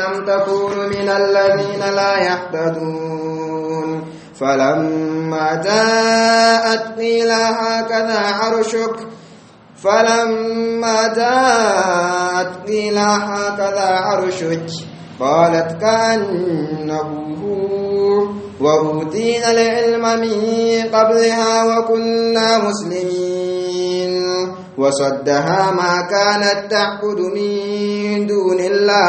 ألم تكونوا من الذين لا يهتدون فلما جاءت قيل هكذا عرشك فلما جاءت قيل هكذا عرشك قالت كأنه هو وأوتينا العلم من قبلها وكنا مسلمين وصدها ما كانت تعبد من دون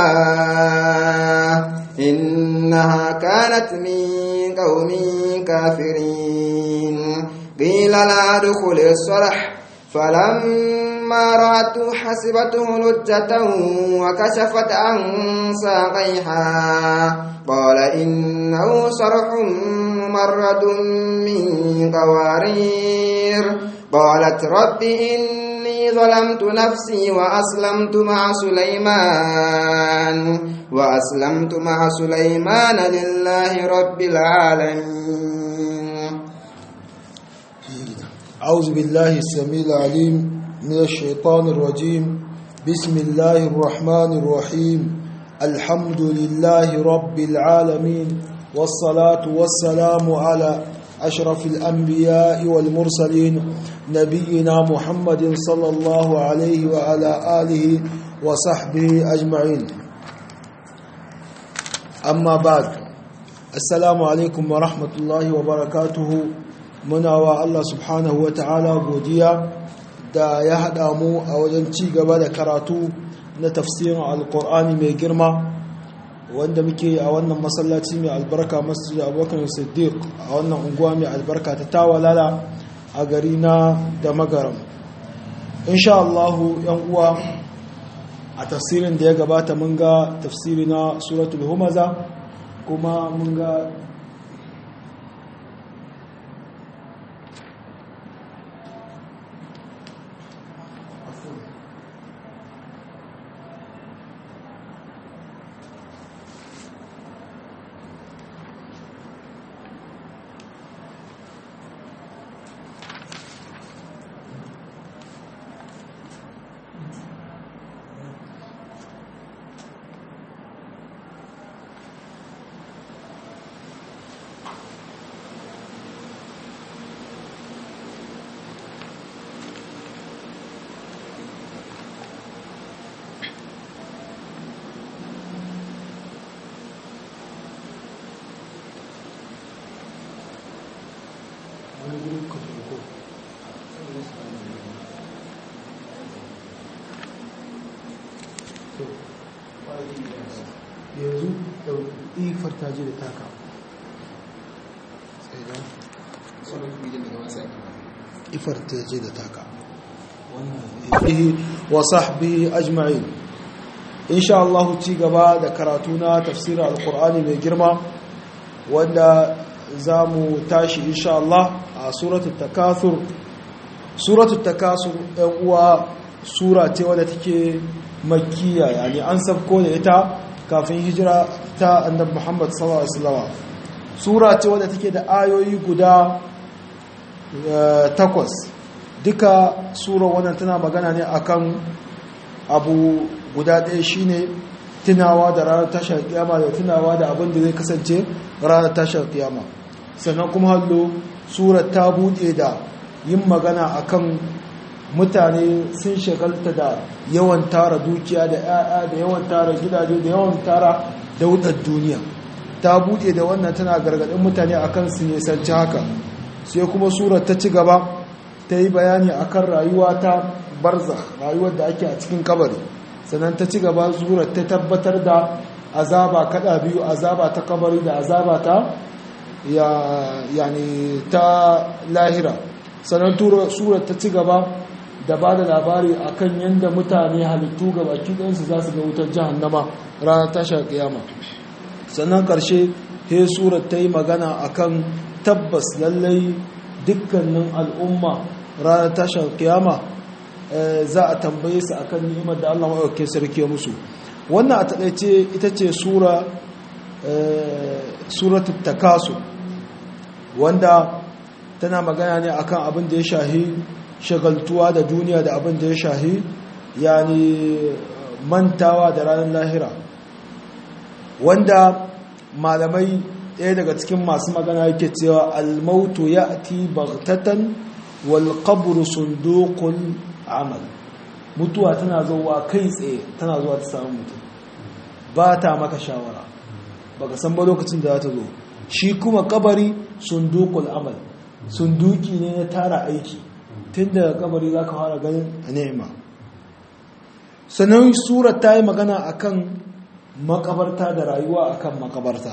الله إنها كانت من قوم كافرين قيل لا ادخل الصرح فلما رأته حسبته لجة وكشفت عن ساقيها قال إنه صرح ممرد من قوارير قالت رب إني ظلمت نفسي وأسلمت مع سليمان وأسلمت مع سليمان لله رب العالمين أعوذ بالله السميع العليم من الشيطان الرجيم بسم الله الرحمن الرحيم الحمد لله رب العالمين والصلاة والسلام على أشرف الأنبياء والمرسلين نبينا محمد صلى الله عليه وعلى آله وصحبه أجمعين أما بعد السلام عليكم ورحمة الله وبركاته muna wa Allah subhanahu wa ta'ala godiya da ya haɗa mu a wajen ci gaba da karatu na tafsirin alkur'ani mai girma wanda muke a wannan masallaci mai albarka masjid abokan siddiq a wannan unguwa mai albarka ta tawalala a gari na da magaram insha Allahu yan uwa a tafsirin da ya gabata mun ga tafsiri na suratul humaza kuma mun ga yanzu ifar ta je da taka ifar ta je da taka wa sahbihi ajma'in insha Allah ci gaba da karatu na tafsirin alkur'ani mai girma wanda za mu tashi insha Allah a suratul takathur suratul takasur ɗan uwa sura ce wadda take makkiya yani an sabko da ita kafin hijira ta annabi Muhammad sallallahu alaihi wasallam sura ce wadda take da ayoyi guda takwas duka sura wannan tana magana ne akan abu guda ɗaya shine tunawa da ranar tashar kiyama da tunawa da abin da zai kasance ranar tashar kiyama sannan kuma hallo sura ta buɗe da yin magana akan mutane sun shagalta da yawan tara dukiya da 'ya'ya da yawan tara gidaje da yawan tara daudar duniya ta buɗe da wannan tana gargaɗin mutane akan su nisanci haka sai kuma surar ta ci gaba ta yi bayani akan rayuwa ta barza rayuwar da ake a cikin kabari sannan ta ci gaba surar ta tabbatar da azaba kada biyu azaba ta kabari da azaba ta yani ta lahira sannan surar ta ci gaba da ba da labari a kan yadda mutane halittu ga baki ɗansu za su ga wutar jahannama ranar tashar kiyama sannan ƙarshe he surar ta yi magana a kan tabbas lallai dukkanin al'umma ranar tashar kiyama za a tambaye su akan ni'imar da Allah maɗauke sarki musu wannan a taɗaice ita ce sura suratul takasu wanda tana magana ne akan abin da ya shahi shagaltuwa da duniya da abin da ya shahi yani mantawa da ranar lahira wanda malamai ɗaya daga cikin masu magana yake cewa almautu ya ati bagtatan wal qabru sunduqul amal mutuwa tana zuwa kai tsaye tana zuwa ta samu mutum ba ta maka shawara baka san ba lokacin da za ta zo shi kuma kabari sunduqul amal sunduki ne na tara aiki tun daga kabari za ka fara ganin ni'ima sannan sura ta yi magana akan makabarta da rayuwa akan makabarta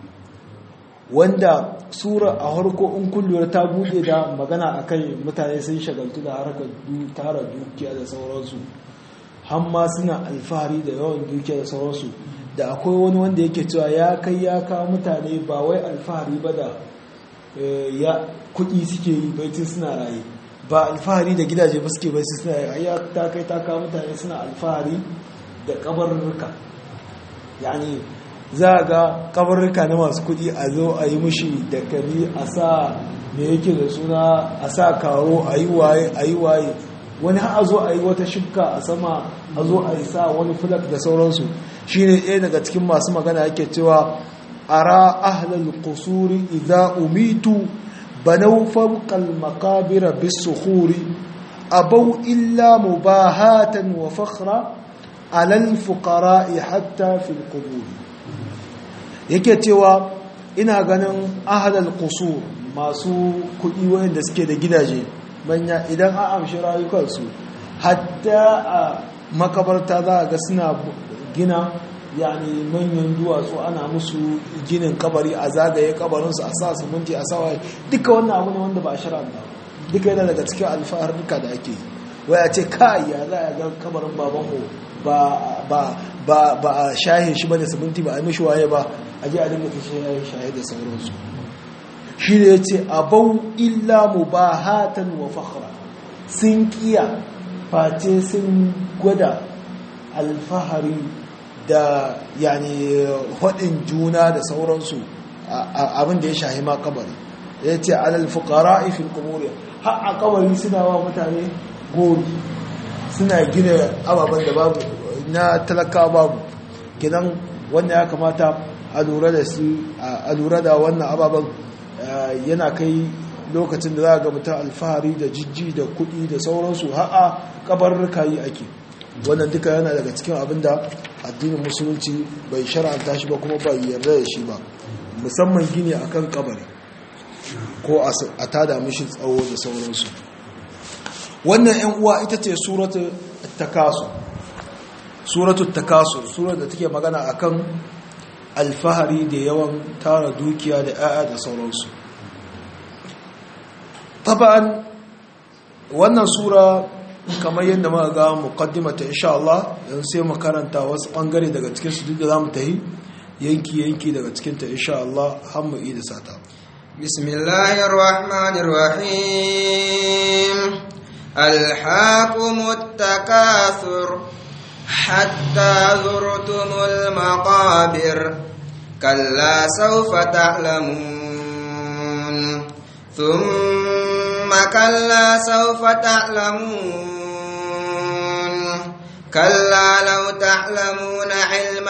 wanda sura a harko in kullum ta bude da magana akai mutane sun shagaltu da harkar tara dukiya da sauransu hamma suna alfahari da yawan dukiya da sauransu da akwai wani wanda yake cewa ya kai ya kawo mutane ba wai alfahari ba da ya kudi suke yi baitin suna raye ba alfahari da gidaje ba suke baitin suna raye ya ta kai ta kawo mutane suna alfahari da kabarurruka yani za a ga kabarurka na masu kudi a zo a yi mushi da kari a sa me yake da suna a sa karo a yi waye a yi waye wani har a zo a yi wata shifka a sama a zo a yi sa wani fulak da sauransu shi ne ɗaya daga cikin masu magana yake cewa ara ahlal kusuri idza umitu banau fawqal maqabir bisukhuri abau illa mubahatan wa fakhra alal fuqara'i hatta fil qubur yake cewa ina ganin ahlal qusur masu kuɗi wanda suke da gidaje manya idan an amshi rayukansu hatta a makabarta za a ga suna gina yani manyan duwatsu ana musu ginin kabari a zagaye kabarinsu a sa siminti a sa waye duka wannan abu ne wanda ba a shara ba duka yana daga cikin alfaharnuka da ake yi wai a ce kai ya za a ga kabarin babanmu ba a shahe shi ba da siminti ba a mishi waye ba a ji a dinga ta shahe da sauransu shi ne ya ce abau illa mu ba hatan wa fakhra sun kiya face sun gwada alfahari da yani haɗin juna da sauransu abin da ya shahi ma kabari ya ce alal fukara ifin kumuriya har a kabari suna wa mutane gori suna gina ababen da babu na talaka babu gidan wanda ya kamata a lura da su a lura da wannan ababen yana kai lokacin da za ga mutum alfahari da jijji da kuɗi da sauransu ha'a kabarruka yi ake wannan duka yana daga cikin abin da addinin musulunci bai shara'anta shi ba kuma bai yarda da shi ba musamman gini akan kabari ko a tada mishi tsawo da sauransu wannan yan uwa ita ce suratu takasu suratu takasu surar da take magana akan alfahari da yawan tara dukiya da 'ya'ya da sauransu taban wannan sura kamar yadda muka ga muqaddimata insha Allah dan sai mu karanta wasu bangare daga cikin su duk da zamu tahi yanki yanki daga cikin ta insha Allah har mu yi da sata bismillahir rahmanir rahim alhaqumut takathur hatta zurtumul maqabir kalla sawfa ta'lamun thumma kalla sawfa ta'lamun كلا لو تعلمون علم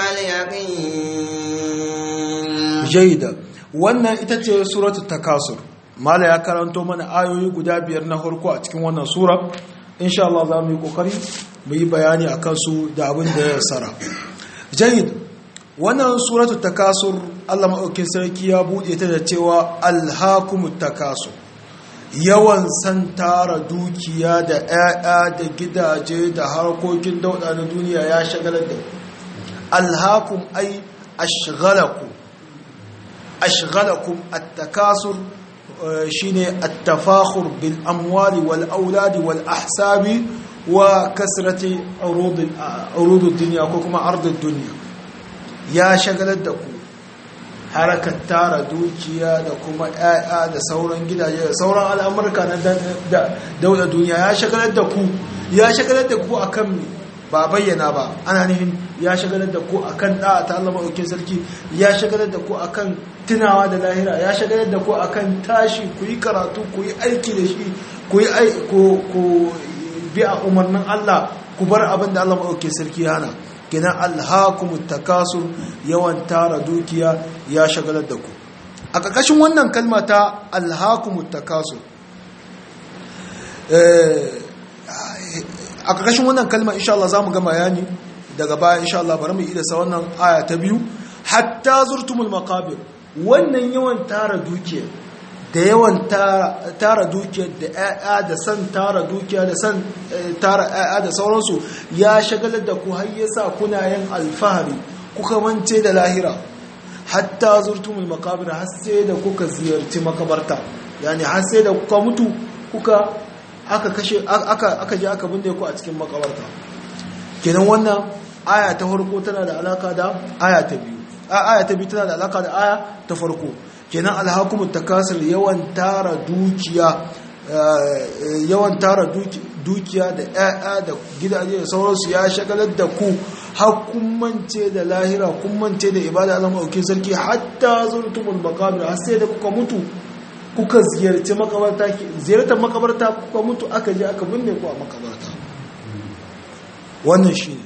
اليقين جيدا wannan ita ce suratul takasur mala ya karanto mana ayoyi guda biyar na farko a cikin wannan sura insha Allah za mu yi kokari mu yi bayani akan su da abin da ya sara jayyid wannan suratul takasur Allah madaukakin sarki ya bude ta da cewa alhaakumut takasur yawan san tara dukiya da 'ya'ya da gidaje da harkokin dauda na duniya ya shagalar da alhakum ai ashghalakum ashghalakum at-takasur shine at-tafakhur bil amwali wal auladi wal ahsabi wa kasrati urud urud ad-dunya ko kuma ard ad-dunya ya shagalar da ku harakar tara dukiya da kuma ‘ya'ya da sauran gidaje da sauran al'amurka na dauda duniya ya shagalar da ku ya shagalar da ku a kan ba bayyana ba ana nufin ya shagalar da ku a kan ɗa'a ta Allah maɗaukin sarki ya shagalar da ku a kan tunawa da lahira ya shagalar da ku a kan tashi ku yi karatu ku yi aiki da shi ku yi bi a umarnin Allah ku bar abin da Allah maɗaukin sarki hana kenan alhakumut takasur yawan tara dukiya ya shagalar da ku a ƙarƙashin wannan kalma ta alhakumut takasur a ƙarƙashin wannan kalma insha Allah za mu gama yani daga baya insha Allah bari mu yi da sa wannan aya ta biyu hatta zurtumul maqabir wannan yawan tara dukiya da yawan tara dukiya da ƴaƴa da san tara dukiya da san tara ƴaƴa da sauransu ya shagalar da ku har yasa kuna yin alfahari kuka mance da lahira hatta zurtumul maqabir har sai da kuka ziyarci makabarta yani har sai da kuka mutu kuka aka kashe aka aka je aka binne ku a cikin makabarta kenan wannan aya ta farko tana da alaka da aya ta biyu aya ta biyu tana da alaka da aya ta farko kenan alhakumut takasir yawan tara dukiya yawan tara dukiya da ƴaƴa da gidaje da sauransu ya shagalar da ku har kun mance da lahira kun mance da ibada Allah maɗaukin sarki hatta zurtumul maqabir har sai da kuka mutu kuka ziyarci makabarta ziyartar makabarta kuka mutu aka je aka binne ku a makabarta wannan shine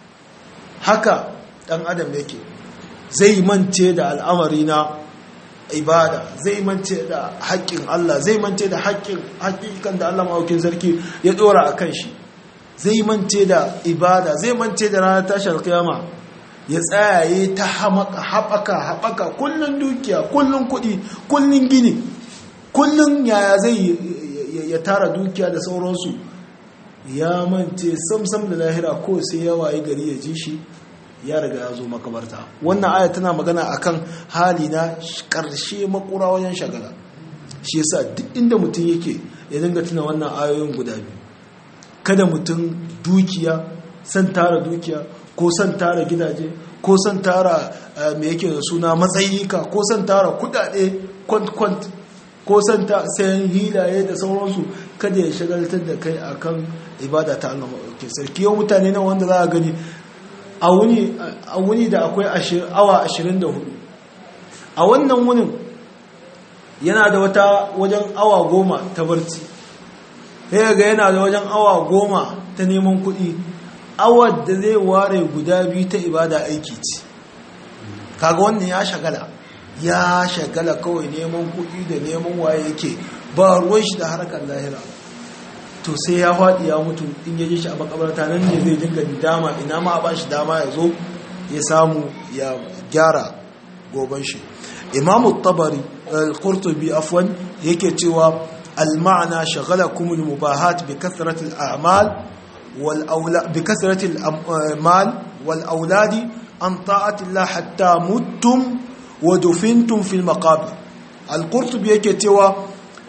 haka dan adam yake zai mance da al'amari na ibada zai mance da haƙƙin Allah zai mance da haƙƙin haƙiƙan da Allah maɗaukin sarki ya ɗora a kan shi zai mance da ibada zai mance da ranar tashar kiyama ya tsayaye ta haɓaka haɓaka kullum dukiya kullum kuɗi kullum gini kullum yaya zai ya tara dukiya da sauransu ya mance samsam da lahira ko sai ya waye gari ya ji shi ya riga ya zo makabarta wannan aya tana magana akan hali na ƙarshe makura wajen shagala shi yasa duk inda mutum yake ya dinga tuna wannan ayoyin guda biyu kada mutum dukiya san tara dukiya ko san tara gidaje ko san tara me yake da suna matsayika ko san tara kudade kwant-kwant ko san ta sayan hilaye da sauransu kada ya shagaltar da kai akan ibada ta Allah maɗauki sarki yau mutane na wanda za a gani a wuni da akwai awa 24 a wannan wunin yana da wata wajen awa goma ta barci sai ga yana da wajen awa goma ta neman kuɗi awar da zai ware guda biyu ta ibada aiki ce kaga wannan ya shagala ya shagala kawai neman kuɗi da neman waye yake ba ruwan shi da harkar lahira to sai ya faɗi ya mutu in ya ji shi a makabarta nan ne zai dinga dama ina ma ba shi dama ya zo ya samu ya gyara goban shi imamu tabari al-qurtubi afwan yake cewa al-ma'ana shagalakum al-mubahat bi kathrati al-a'mal wal awlad bi kathrati al-mal wal awladi an ta'ati Allah hatta muttum wa dufintum fi al-maqabir al-qurtubi yake cewa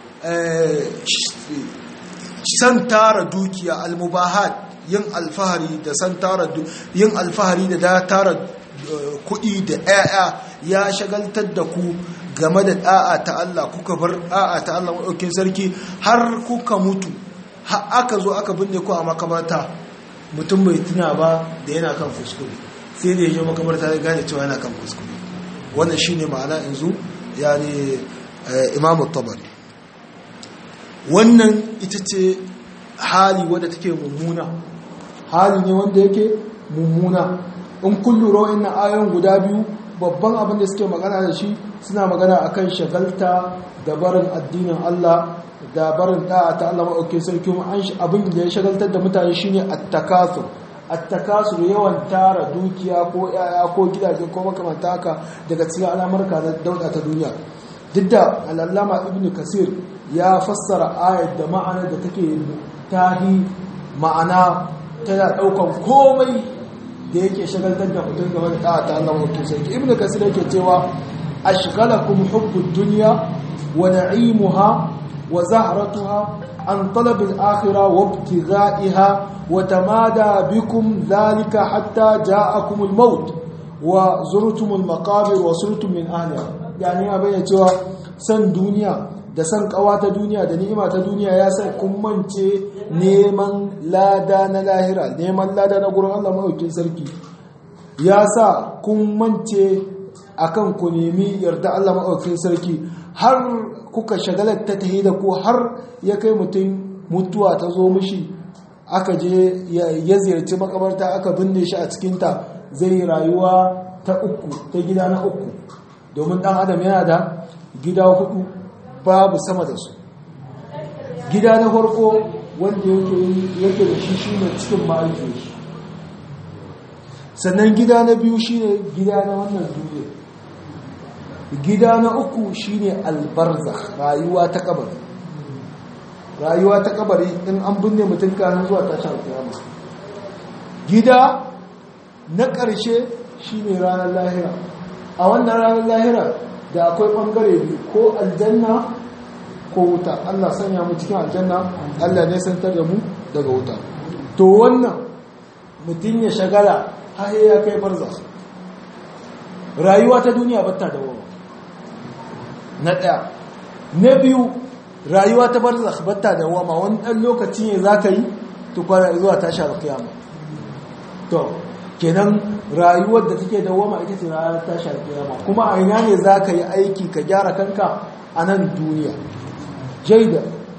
san tara dukiya al-mubahat yin alfahari da san tara yin alfahari da tara kuɗi da ‘ya'ya ya shagaltar da ku game da ɗa'a ta Allah kuka bar ɗa'a ta Allah maɗaukin sarki har kuka mutu aka zo aka binne ku a makabarta mutum bai tuna ba da yana kan kuskure sai da ya je makabarta ya gane cewa yana kan kuskure wannan shi ne ma'ana yanzu ya ne imamu tabari wannan ita ce hali wadda take mummuna hali ne wanda yake mummuna in kun lura wa'annan ayoyin guda biyu babban abin da suke magana da shi suna magana akan shagalta da barin addinin Allah da barin da'a ta Allah maɗauke sarki kuma abin da ya shagaltar da mutane shine at-takasur at-takasur yawan tara dukiya ko yaya ko gidaje ko makamanta haka daga cikin al'amurka na dauda ta duniya duk da al'allama ibnu kasir ya fassara ayat da ma'anar da take tahi ma'ana tana daukan komai da yake shagaltar da mutum game da da'a ta Allah mutum sarki ibn kasir yake cewa ashghalakum hubbud dunya wa na'imuha wa zahratuha an talab al-akhirah wa ibtigha'iha wa tamada bikum dhalika hatta ja'akum al-maut wa zurtum al-maqabir wa surtum min ahliha yani abin cewa san duniya da san kawa ta duniya da ni'ima ta duniya ya sa kun mance neman lada na lahira neman lada na gurin Allah maɗaukin sarki ya sa kun mance akan ku nemi yarda Allah maɗaukin sarki har kuka shagalar ta tahi da ku har ya kai mutum mutuwa ta zo mishi aka je ya ziyarci makabarta aka binne shi a cikinta zai rayuwa ta uku ta gida na uku domin dan adam yana da gida hudu babu sama da su gida na farko wanda yake da shi shine cikin ma'aikin shi sannan gida na biyu shine gida na wannan duniya gida na uku shine albarza rayuwa ta kabari rayuwa ta kabari in an binne mutum kanin zuwa tashin alkiyama gida na ƙarshe shine ranar lahira a wannan ranar lahira da akwai ɓangare biyu ko aljanna ko wuta Allah sanya mu cikin aljanna Allah ne santar da mu daga wuta to wannan mutum ya shagala har ya kai barza rayuwa ta duniya batta da wawa na ɗaya na biyu rayuwa ta barza batta da wawa wani ɗan lokaci ne za ka yi tukwara zuwa tashi alkiyama to kenan rayuwar da take da wama ita ce rayuwar tashi alkiyama kuma a ina ne za ka yi aiki ka gyara kanka a nan duniya jaida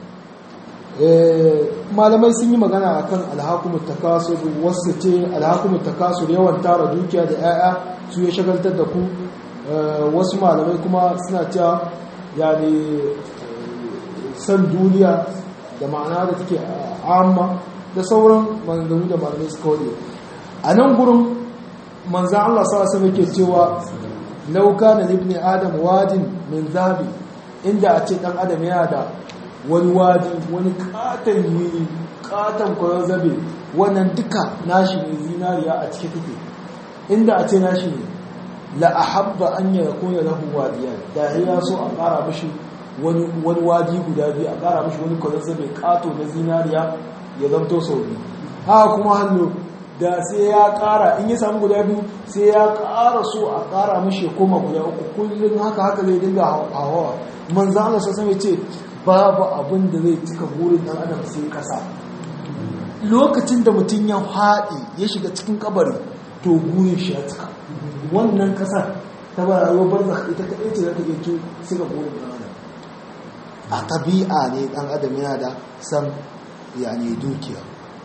malamai sun yi magana akan alhakumut takasur wasu ce alhakumut takasur yawan tara dukiya da 'ya'ya su ya shagaltar da ku wasu malamai kuma suna cewa yani san duniya da ma'ana da take amma da sauran maganganu da malamai suka wade a nan gurin manzan Allah sa yake cewa lauka na libni adam wadin min zabi inda a ce dan adam yana da wani wadi wani katon yi katon kwayon zabe wannan duka nashi ne zinariya a cike take inda a ce nashi ne la ahabba an ya kuna lahu wadiya da ya so a kara mishi wani wadi guda biyu a kara mishi wani kwayon zabe kato na zinariya ya zamto sau biyu haka kuma hannu da sai ya kara in ya samu guda biyu sai ya kara so a kara mishi koma guda uku kullum haka haka zai dinga hawa manzo Allah sai ya ce babu abin da zai cika burin dan adam sai kasa lokacin da mutum ya haɗe ya shiga cikin kabari to burin shi ya cika wannan kasar ta ba rayuwar barzakh ita kaɗai ce za ta iya cika burin dan adam a tabi'a ne dan adam yana da san yani dukiya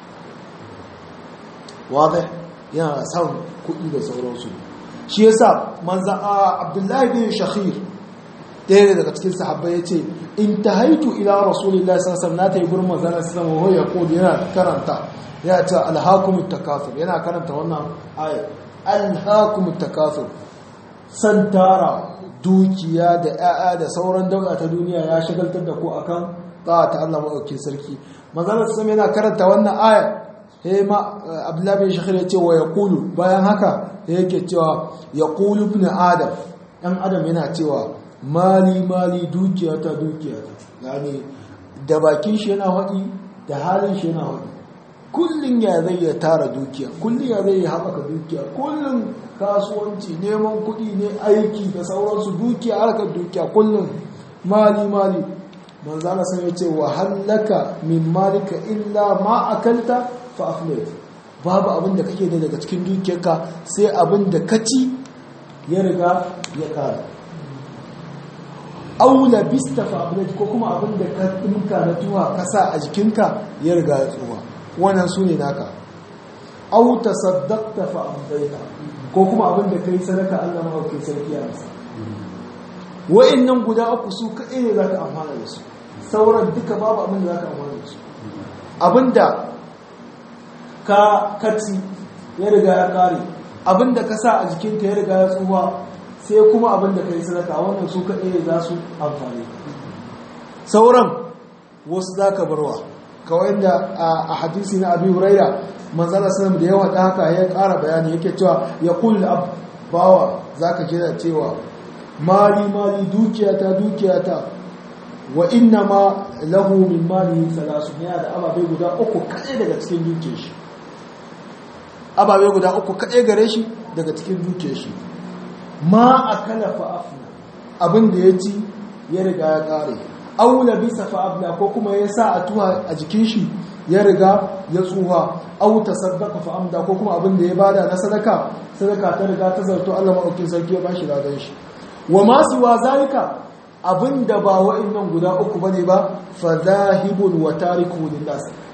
wadai yana son kuɗi da sauransu shi yasa manzan abdullahi bin shakhir ɗaya daga cikin sahabbai ya ce in ta haitu ila rasulillah sassan na ta yi gurin manzanar sama wa ya kodi yana karanta yana ce alhakumut takasur yana karanta wannan ayat alhakumut takasur san tara dukiya da 'ya'ya da sauran dauda ta duniya ya shagaltar da ku akan ta Allah maɗaukin sarki manzanar sama yana karanta wannan ayat he ma abdullahi bin shakhir ya ce wa yaqulu bayan haka yake cewa yaqulu ibn adam dan adam yana cewa mali mali dukiyata dukiyata yani da bakin shi yana haɗi da halin shi yana haɗi kullun ya zai ya tara dukiya kullun ya zai ya haɓaka dukiya kullun kasuwanci neman kuɗi ne aiki da sauransu dukiya harkar dukiya kullun mali mali manzana sai ya ce wa hallaka min malika illa ma akalta fa aflayt babu abin da kake da daga cikin dukiyarka sai abin da ka ci ya riga ya kare aula bista fa aflayt ko kuma abin da ka dinka na tuwa ka sa a jikinka ya riga ya tsuwa wannan su ne naka au tasaddaqta fa amdayta ko kuma abin da kai sadaka Allah mahaukin sarki ya masa wa'annan guda uku su kaɗai ne zaka amfana da su sauran duka babu abin da zaka amfana da su abinda ka kaci ya riga ya kare abinda ka sa a jikinka ya riga ya tsuwa sai kuma abinda ka yi sadaka wannan su kaɗai za su amfani sauran wasu za ka barwa kawai da a hadisi na abu huraira manzala sanar da yawa da haka ya ƙara bayani yake cewa ya kulle bawa za ka jira cewa mali mali dukiyata dukiyata wa inna ma lahu min mali salasu yana da ababe guda uku kaɗai daga cikin dukiyar shi ababe guda uku kaɗai gare shi daga cikin dukiyar shi ma a kala fa'afna abin da ya ci ya riga ya ƙare aula bisa fa'abla ko kuma ya sa a tuwa a jikin shi ya riga ya tsuha au tasaddaqa fa'amda ko kuma abin da ya bada na sadaka sadaka ta riga ta zarto Allah maɗaukin sarki ya bashi ladan shi wa ma siwa zalika abinda ba wa'annan guda uku bane ba fa zahibun wa tariku linnas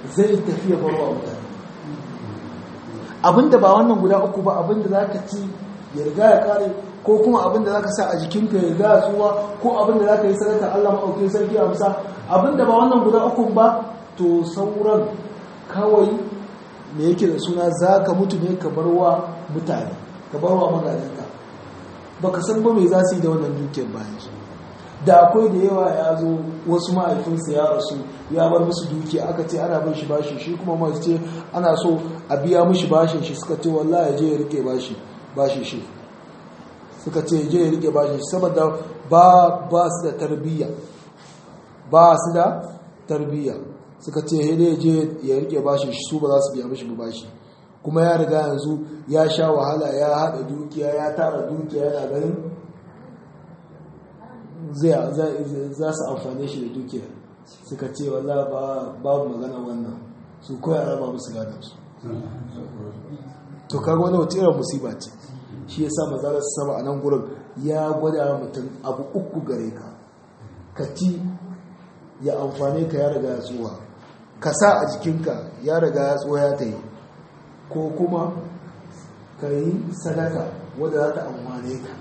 zai tafiya barwa mutane abinda ba wannan guda uku ba abinda za ka ci ya riga ya kare ko kuma abinda za ka sa a jikinka ya riga ya tsuwa ko abinda za ka yi sadaka Allah maɗauki sarki a musa abinda ba wannan guda uku ba to sauran kawai me yake da suna za ka mutu ne ka barwa mutane ka barwa magadanka ba ka san ba mai za su yi da wannan dukiyar bayan su da akwai da yawa ya zo wasu ma'aifinsa ya rasu ya bar musu dukiya aka ce ana bin shi bashi shi kuma masu ce ana so a biya mishi bashin shi suka ce wallahi ya je ya rike bashi bashi shi suka ce ya je ya rike bashi saboda ba ba su da tarbiyya ba su da tarbiyya suka ce ya je ya rike bashi shi su ba za su biya mishi bashi kuma ya riga yanzu ya sha wahala ya haɗa dukiya ya tara dukiya yana ganin za su amfane shi da dukiya suka ce walla babu magana wannan su koya raba musu gadansu to kaga wani wata irin musiba ce shi ya sa mazalar sama a nan gurin ya gwada mutum abu uku gare ka ka ci ya amfane ka ya riga ya tsuwa ka sa a jikinka ya riga ya tsuwa ya ta yi ko kuma ka yi sadaka wadda za ta amfane ka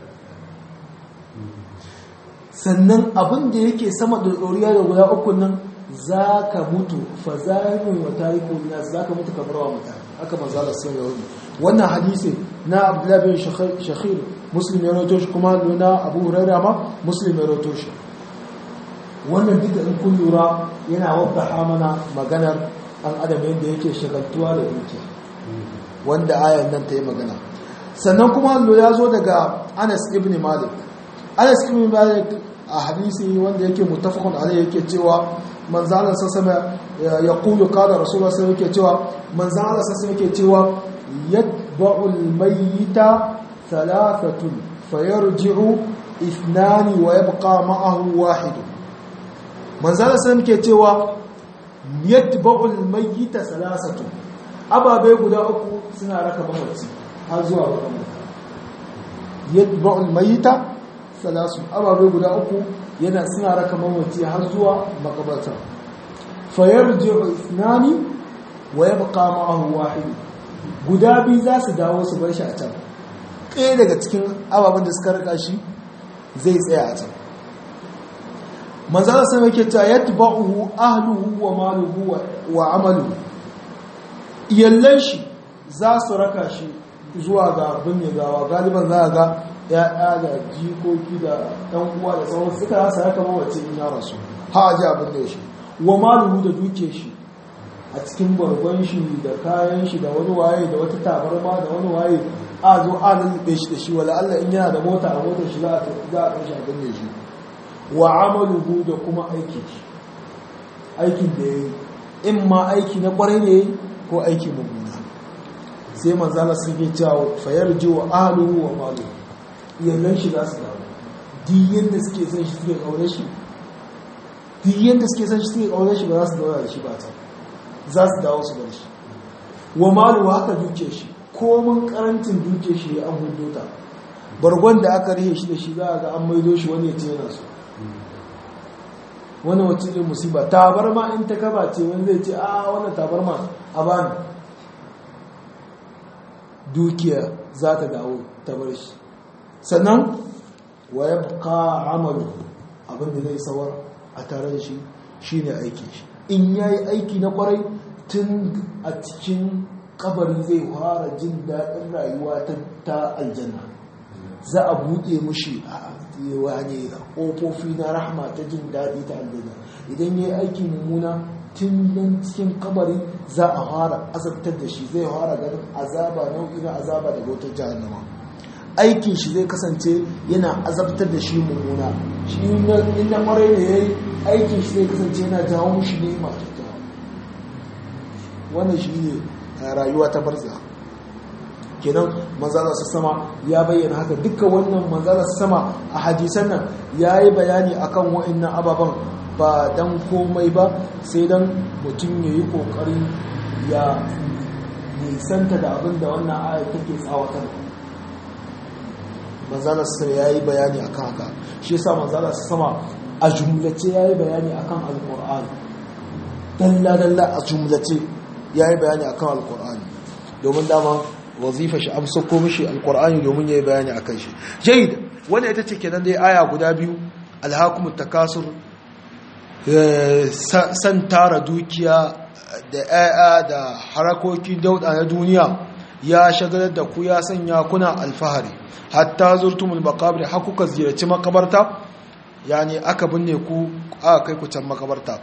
sannan abin da yake sama da ɗoriya da guda uku nan za ka mutu fa zahirin wa tarikun nas za ka mutu ka barwa mutane haka manzo Allah sun yi wannan hadisi na Abdullah bin Shakhir Muslim ya rawaito shi kuma na Abu Hurairah ma Muslim ya rawaito shi wannan duka in kun lura yana wadda mana maganar an adam yadda yake shagaltuwa da dukiya wanda ayan nan ta yi magana sannan kuma ya zo daga Anas ibn Malik Anas ibn Malik a hadisi wanda yake mutafakun alai yake cewa manzalar sassama ya kulu kada rasulullah sai yake cewa manzalar sassama yake cewa yadba'ul mayyita thalathatun fayarji'u ithnani wa yabqa ma'ahu wahid manzalar sassama yake cewa yadba'ul mayyita thalathatun ababe guda uku suna raka mamaci har zuwa wata yadba'ul mayyita salasu ababe guda uku yana suna raka mamaci har zuwa makabarta fayarji'u ithnani wa yabqa ma'ahu wahid guda biyu za su dawo su bar shi a can ɗaya daga cikin ababen da suka raka shi zai tsaya a can manzala sai yake ta yatba'uhu ahluhu wa maluhu wa amaluhu iyallan shi za su raka shi zuwa ga binne gawa galiban za ga ya'ya da jikoki da ɗan uwa da sauran suka rasa haka mawace in ya rasu ha ji abin da shi wa maluhu da duke shi a cikin bargon shi da kayan shi da wani waye da wata tabarma da wani waye a zo a lulluɓe shi da shi wala Allah in yana da mota a motar shi za a kai shi a binne shi wa amaluhu da kuma aikin shi aikin da ya yi in ma aiki na kwarai ne ko aiki mummuna sai manzala sun ke cewa fayar ji wa ahluhu wa maluhu iyalan shi za su dawo diyan da suke son shi suke kaure shi diyan da suke son shi suke kaure shi ba za su dawo da shi ba ta za su dawo su bar shi wa malu haka duke shi komin karancin duke shi ya an hudo ta bargon da aka rihe shi da shi za a ga an maido shi wani ya ce yana so wani wacce ne musiba tabarma in ta kaba ce wani zai ce a wannan tabarma a bani dukiya za ta dawo ta bar shi sannan wa ya buka amalu abinda zai sawar a tare da shi shi ne aikin shi in ya yi aiki na kwarai tun a cikin kabari zai fara jin daɗin rayuwa ta aljanna za a buɗe mushi a ne ƙofofi na rahama ta jin daɗi ta aljanna idan ya yi aiki mummuna tun nan cikin kabari za a fara azabtar da shi zai fara ganin azaba nau'i na azaba daga wata jahannama aikin shi zai kasance yana azabtar da shi mummuna shi inda kwarai da ya yi aikin shi zai kasance yana jawo shi ne masu jawo wannan shi ne rayuwa ta barza kenan manzala su sama ya bayyana haka dukkan wannan manzala su sama a hadisan nan ya yi bayani akan wa'annan ababen ba dan komai ba sai dan mutum ya yi kokari ya nisanta da abin da wannan ayat take tsawatar manzala su ya yi bayani akan haka shi yasa manzala su sama a jumlace ya yi bayani akan alkur'ani dalla-dalla a jumlace ya yi bayani akan alkur'ani domin dama wazifa shi amsa ko mishi alkur'ani domin ya yi bayani akan shi jayid wanda ita ce kenan dai aya guda biyu alhakumut takasur san tara dukiya da 'ya'ya da harakokin dauda na duniya ya shagalar da ku ya sanya kuna alfahari hatta zurtumul maqabir har kuka ziyarci makabarta yani aka binne ku aka kai ku can makabarta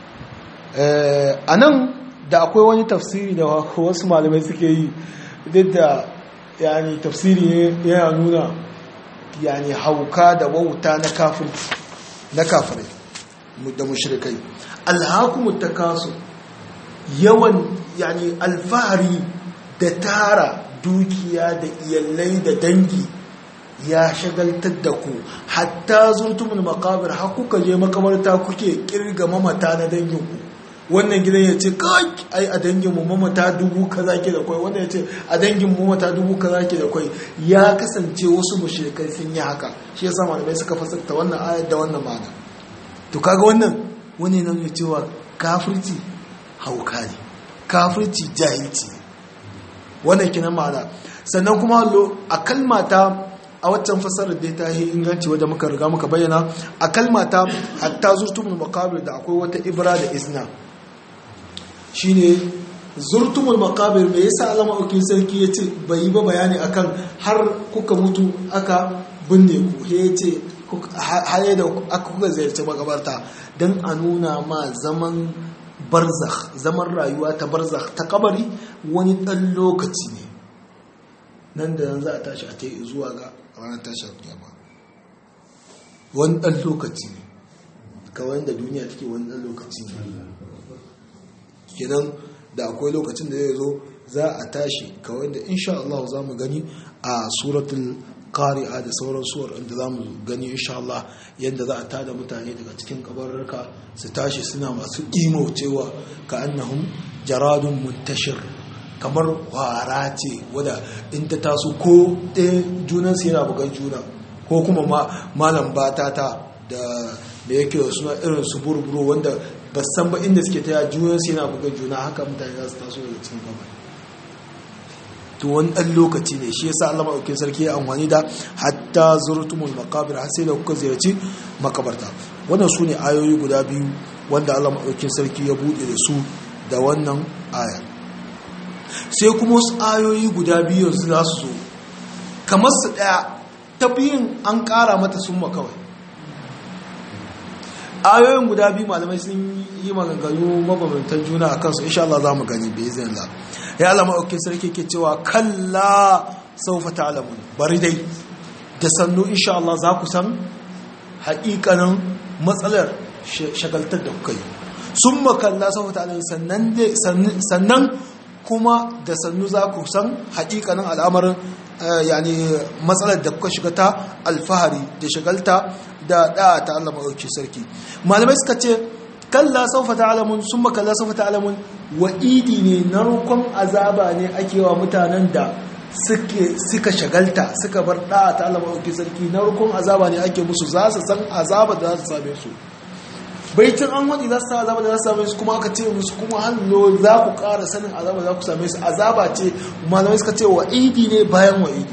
a nan da akwai wani tafsiri da wasu malamai suke yi duk da yani tafsiri yana nuna yani hauka da wauta na kafin na kafirai da mushrikai alhakumut takasu yawan yani alfahari da tara dukiya da iyalai da dangi ya shagaltar da ku hatta zurtumul makabir har kuka je makabarta kuke kirga mamata na danginku wannan gidan ya ce kai ai a dangin mu mamata dubu kaza ke da kwai wannan ya ce a dangin mu mamata dubu kaza ke da kwai ya kasance wasu mushrikai sun yi haka shi yasa malamai suka fasarta wannan ayat da wannan ma'ana to kaga wannan wani nan ya cewa kafirci hauka ne kafirci jahilci ne wannan kinan ma'ana sannan kuma a kalmata a waccan fasarar da ta yi inganci wadda muka riga muka bayyana a kalmata hatta zurtumul makabir da akwai wata ibra da isna shine zurtumul makabir me yasa alama ukin sarki ya ce bai yi ba bayani akan har kuka mutu aka binne ku ya ce har da aka kuka ziyarci makabarta don a nuna ma zaman barzakh zaman rayuwa ta barzakh ta kabari wani ɗan lokaci ne nan da nan za a tashi a ta zuwa ga ranar tashar kiyama wani ɗan lokaci ne kawai da duniya take wani ɗan lokaci ne kenan da akwai lokacin da zai zo za a tashi kawai da insha Allah za mu gani a suratul qari'a da sauran suwar inda za mu gani insha Allah yadda za a tada mutane daga cikin kabarurka su tashi suna masu imo cewa ka annahum jaradun muntashir kamar kwara ce wadda in ta taso ko ɗaya junansu yana bugan juna ko kuma malam batata da da yake da suna irin su burburu wanda ba san ba inda suke taya junansu yana bugan juna haka mutane za su taso daga cikin gaba to wani ɗan lokaci ne shi yasa Allah maɗaukin sarki ya amfani da hatta zurtumul makabir har sai da kuka ziyarci makabarta wannan su ne ayoyi guda biyu wanda Allah maɗaukin sarki ya buɗe da su da wannan aya sai kuma wasu ayoyi guda biyu yanzu za su zo kamar su ɗaya ta biyun an ƙara mata summa kawai ayoyin guda biyu malamai sun yi maganganu mabambantan juna a kansu insha Allah za mu gani bai zai la ya alama aukin sarki ke cewa kalla saufa ta'lamun bari dai da sannu insha Allah za ku san haƙiƙanin matsalar shagaltar da kuka yi sun makalla saufa ta'lamun sannan kuma da sannu za ku san haƙiƙanin al'amarin yani matsalar da kuka shiga ta alfahari da shagalta da da'a ta Allah maɗauki sarki malamai suka ce kalla saufa ta'lamun summa kalla saufa ta'lamun wa'idi ne narkon azaba ne ake wa mutanen da suke suka shagalta suka bar da'a ta Allah maɗauki sarki narkon azaba ne ake musu za su san azaba da za su same su baitin an waɗi za su sa azaba da za su same su kuma aka ce musu kuma hannu za ku ƙara sanin azaba za ku same su azaba ce malamai suka ce wa'idi ne bayan wa'idi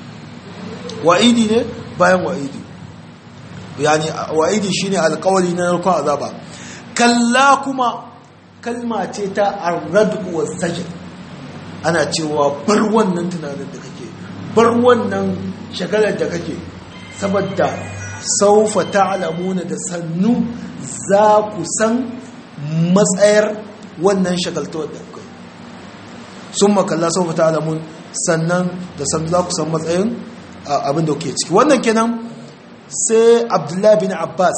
wa'idi ne bayan wa'idi yani wa'idi shine alƙawari na narkon azaba kalla kuma kalma ce ta arradu wa sajid ana cewa bar wannan tunanin da kake bar wannan shagalar da kake saboda saufa ta'lamuna da sannu za ku san matsayar wannan shagaltawar da kai sun makalla saufa ta'lamun sannan da sannu za ku san matsayin abin da kuke ciki wannan kenan sai abdullahi bin abbas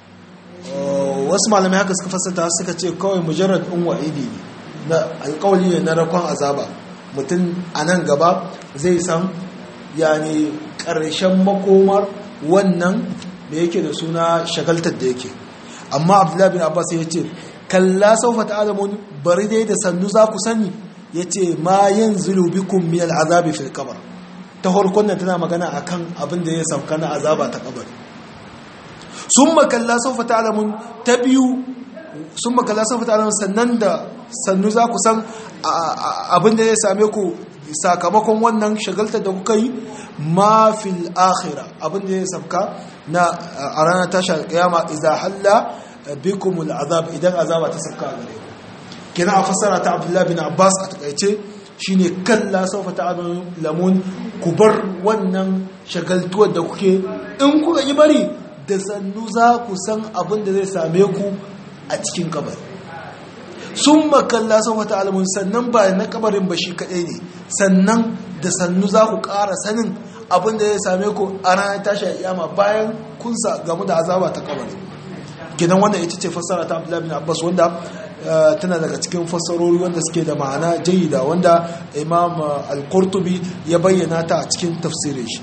wasu malamai haka suka fasata suka ce kawai mujarrad in wa'idi ne na alkawali ne na rakon azaba mutum a nan gaba zai san yani ƙarshen makomar wannan da yake da suna shagaltar da yake amma abdullahi bin abbas ya ce kalla saufa ta'alamun bari dai da sannu za ku sani ya ce ma yin bikum min al'azabi fil kabar ta harkon nan tana magana akan abin da ya sauka na azaba ta kabari sun makalla saufa ta'alamun ta biyu sun makalla sun fita alamun sannan da sannu za ku san abin da ya same ku sakamakon wannan shagaltar da kuka yi ma fil akhira abin da ya sabka na a ranar tashar kiyama idan halla bikumul azab idan azaba ta sabka a gare ku kina a fassara ta abdullahi bin abbas a takaice shine kalla saufa ta'lamun ku bar wannan shagaltuwar da kuke in kuka yi bari da sannu za ku san abin da zai same ku a cikin kabari sun makalla saufa ta'lamun sannan ba na kabarin ba shi kadai ne sannan da sannu za ku ƙara sanin abin da zai same ku a ranar tashi a iyama bayan kun sa gamu da azaba ta kabari gidan wannan ita ce fassara ta abdullahi bin abbas wanda tana daga cikin fassarori wanda suke da ma'ana jayida wanda imam al-qurtubi ya bayyana ta a cikin tafsirin shi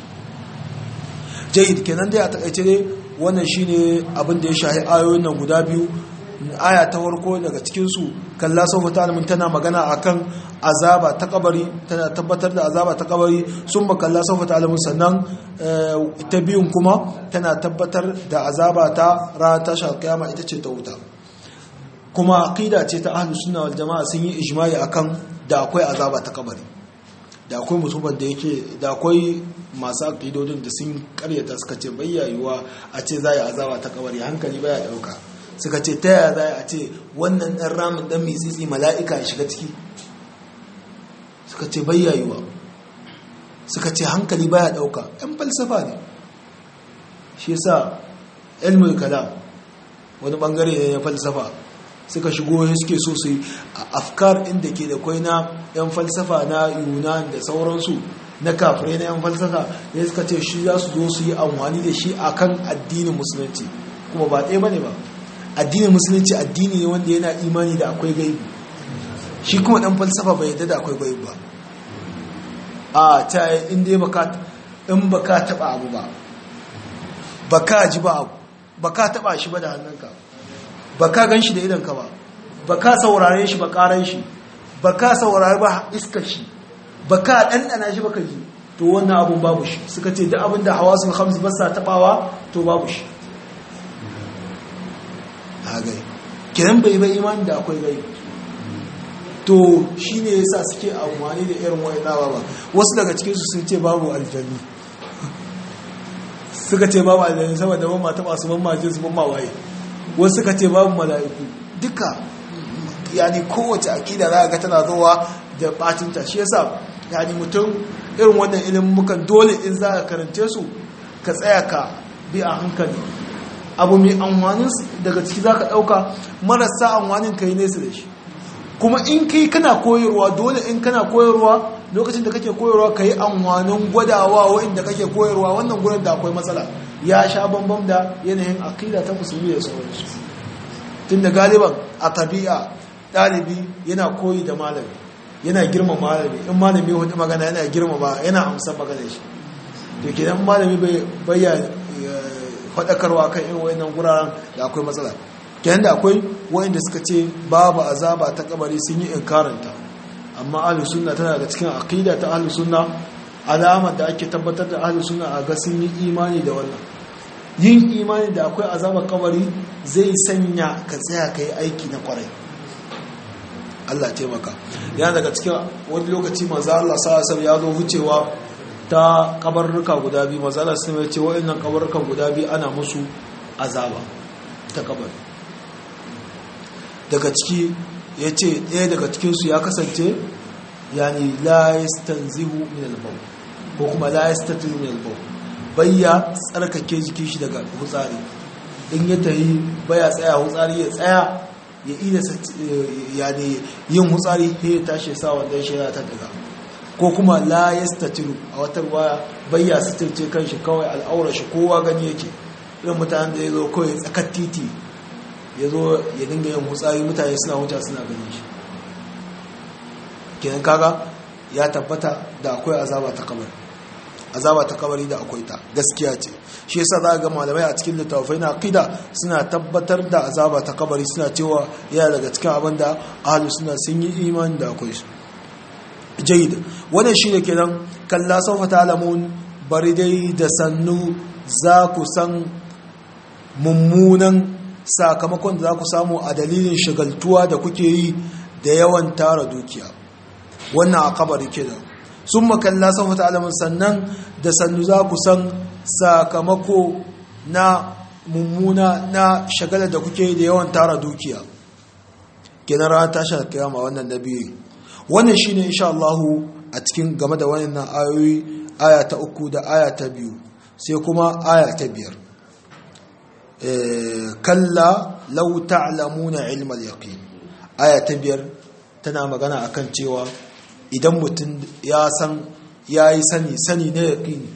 jayid kenan dai a takaice dai wannan shine abin da ya shahi ayoyin nan guda biyu aya ta farko daga cikin su kalla sawfa ta'lamun tana magana akan azaba ta kabari tana tabbatar da azaba ta kabari sun ba kalla sawfa ta'lamun sannan ta biyun kuma tana tabbatar da azaba ta ranar tashar kiyama ita ce ta wuta kuma aqida ce ta ahlus sunna wal jamaa sun yi ijma'i akan da akwai azaba ta kabari da akwai mutumin da yake da akwai masu aqidodin da sun karyata suka ce bayyayuwa a ce za yi azaba ta kabari hankali baya dauka suka ce ta yaya za a ce wannan dan ramin dan mitsitsi mala'ika ya shiga ciki suka ce bayyayuwa suka ce hankali baya dauka yan falsafa ne shi yasa ilmul kalam wani bangare ne na falsafa suka shigo suke so su yi afkar inda ke da kwai na 'yan falsafa na yunan da sauransu na kafirai na 'yan falsafa ya suka ce shi za su zo su yi amfani da shi a kan addinin musulunci kuma ba ɗaya ba ne ba addinin musulunci addini ne wanda yana imani da akwai gaibi shi kuma ɗan falsafa bai yadda da akwai gaibi ba a ta yi inda in ba ka taɓa abu ba ba ka ji ba abu ba ka taɓa shi ba da hannunka ba ka gan shi da idanka ba ba ka saurare shi ba karan shi ba ka saurare ba iskar shi ba ka ɗanɗana shi ba ka ji to wannan abun babu shi suka ce duk abin da hawasul hamsu ba sa taɓawa to babu shi hagai kiran bai bai imani da akwai gai to shi ne yasa suke amfani da irin wa'ina ba wasu daga cikinsu sun ce babu aljani suka ce babu aljani saboda ban ma taɓa su ban ma jinsu ban ma waye wasu suka ce babu mala'iku duka yani kowace aƙida za a ga tana zowa da batinta shi yasa yani mutum irin wannan ilimin mukan dole in za ka karance su ka tsaya ka bi a hankali abu mai amfanin daga ciki za ka ɗauka marasa amfanin ka yi nesa da shi kuma in kai kana koyarwa dole in kana koyarwa lokacin da kake koyarwa ka yi amfanin gwadawa wa'inda kake koyarwa wannan gurin da akwai matsala ya sha bambam da yanayin akida ta musulmi da sauransu tun da galiban a tabi'a ɗalibi yana koyi da malami yana girma malami in malami ya hudu magana yana girma ba yana amsa magana shi to kenan malami bai ya faɗakarwa kan irin wayannan guraren da akwai matsala kenan da akwai wayanda suka ce babu azaba ta kabari sun yi inkaranta amma ahlus sunna tana daga cikin aqida ta ahlus sunna alamar da ake tabbatar da ahlus sunna a ga sun yi imani da wannan yin imani da akwai azabar kabari zai sanya ka tsaya ka yi aiki na kwarai Allah taimaka yana daga cikin wani lokaci manzo Allah sallallahu ya zo wucewa ta kabarruka guda biyu manzo Allah sai ya ce wa'annan kabarrukan guda biyu ana musu azaba ta kabari daga ciki ya ce ɗaya daga cikinsu ya kasance yani la yastanzihu min al-bawl ko kuma la yastatiru min al-bawl bayya tsarkake jikin shi daga hutsari in ya tahi baya tsaya hutsari ya tsaya ya ida yani yin hutsari sai ya tashi sa wanda shi ya ta daga ko kuma la yastatiru a wata waya bayya sitirce kanshi kawai al'aura shi kowa gani yake irin mutanen da ya zo kawai tsakar titi ya zo ya dinga yin hutsari mutane suna wuce suna ganin shi kenan kaga ya tabbata da akwai azaba ta kabari azaba ta kabari da akwai ta gaskiya ce shi yasa za ga malamai a cikin littafai na aqida suna tabbatar da azaba ta kabari suna cewa yana daga cikin abin da ahlus sunna sun yi imani da akwai su jayyid wannan shine kenan kalla sawfa ta'lamun bari dai da sannu za ku san mummunan sakamakon da za ku samu a dalilin shagaltuwa da kuke yi da yawan tara dukiya wannan a kabari kenan sun makalla sun fata alamun sannan da sannu za ku san sakamako na mummuna na shagalar da kuke yi da yawan tara dukiya kenan ranar tashar kiyama wannan na biyu wannan shine insha Allah a cikin game da wannan ayoyi aya ta uku da aya ta biyu sai kuma aya ta biyar kalla law ta'lamuna ilmal yaqin aya ta biyar tana magana akan cewa idan mutum ya san yayi sani sani ne yaqini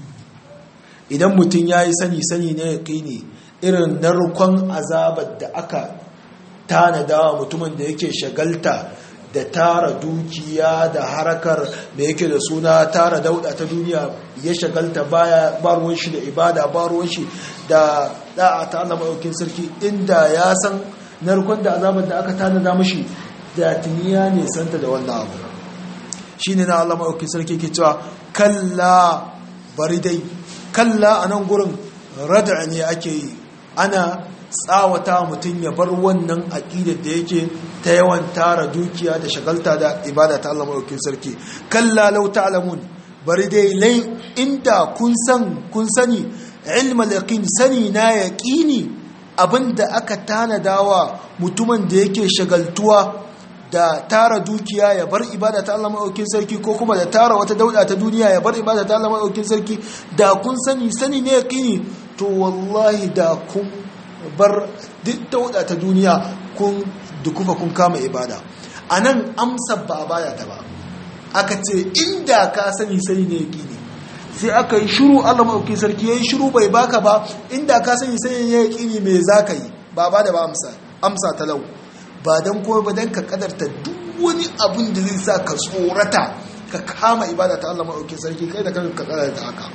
idan mutum yayi sani sani ne yaqini irin narkon azabar da aka tanadawa mutumin da yake shagalta da tara dukiya da harakar da yake da suna tara dauda ta duniya ya shagalta baya baruwan shi da ibada baruwan shi da da'a ta Allah maɗaukin sarki inda ya san narkon da azabar da aka tanada mashi da tuniya ne santa da wannan abu shine na Allah maɗaukin sarki ke cewa kalla bari dai kalla a nan gurin rada ne ake yi ana tsawata mutum ya bar wannan aƙidar da yake ta yawan tara dukiya da shagalta da ibada ta Allah maɗaukin sarki kalla lau ta'lamun bari dai lai inda kun san kun sani ilmal yaqin sani na yaqini abinda aka tanadawa mutumin da yake shagaltuwa da tara dukiya ya bar ibada ta Allah maɗaukin sarki ko kuma da tara wata dauda ta duniya ya bar ibada ta Allah maɗaukin sarki da kun sani sani ne yaqini to wallahi da kun bar duk dauda ta duniya kun dukufa kun kama ibada a nan amsa ba baya ta ba aka ce inda ka sani sani ne yaki ne sai aka yi shuru allah maɗauki sarki ya yi shuru bai baka ba inda ka sani sani ne yaki ne mai za ka yi ba ba da ba amsa amsa talau ba don kuma ba don ka kadarta duk wani abin da zai sa ka tsorata ka kama ibada ta allah maɗauki sarki kai da kan ka kadarta haka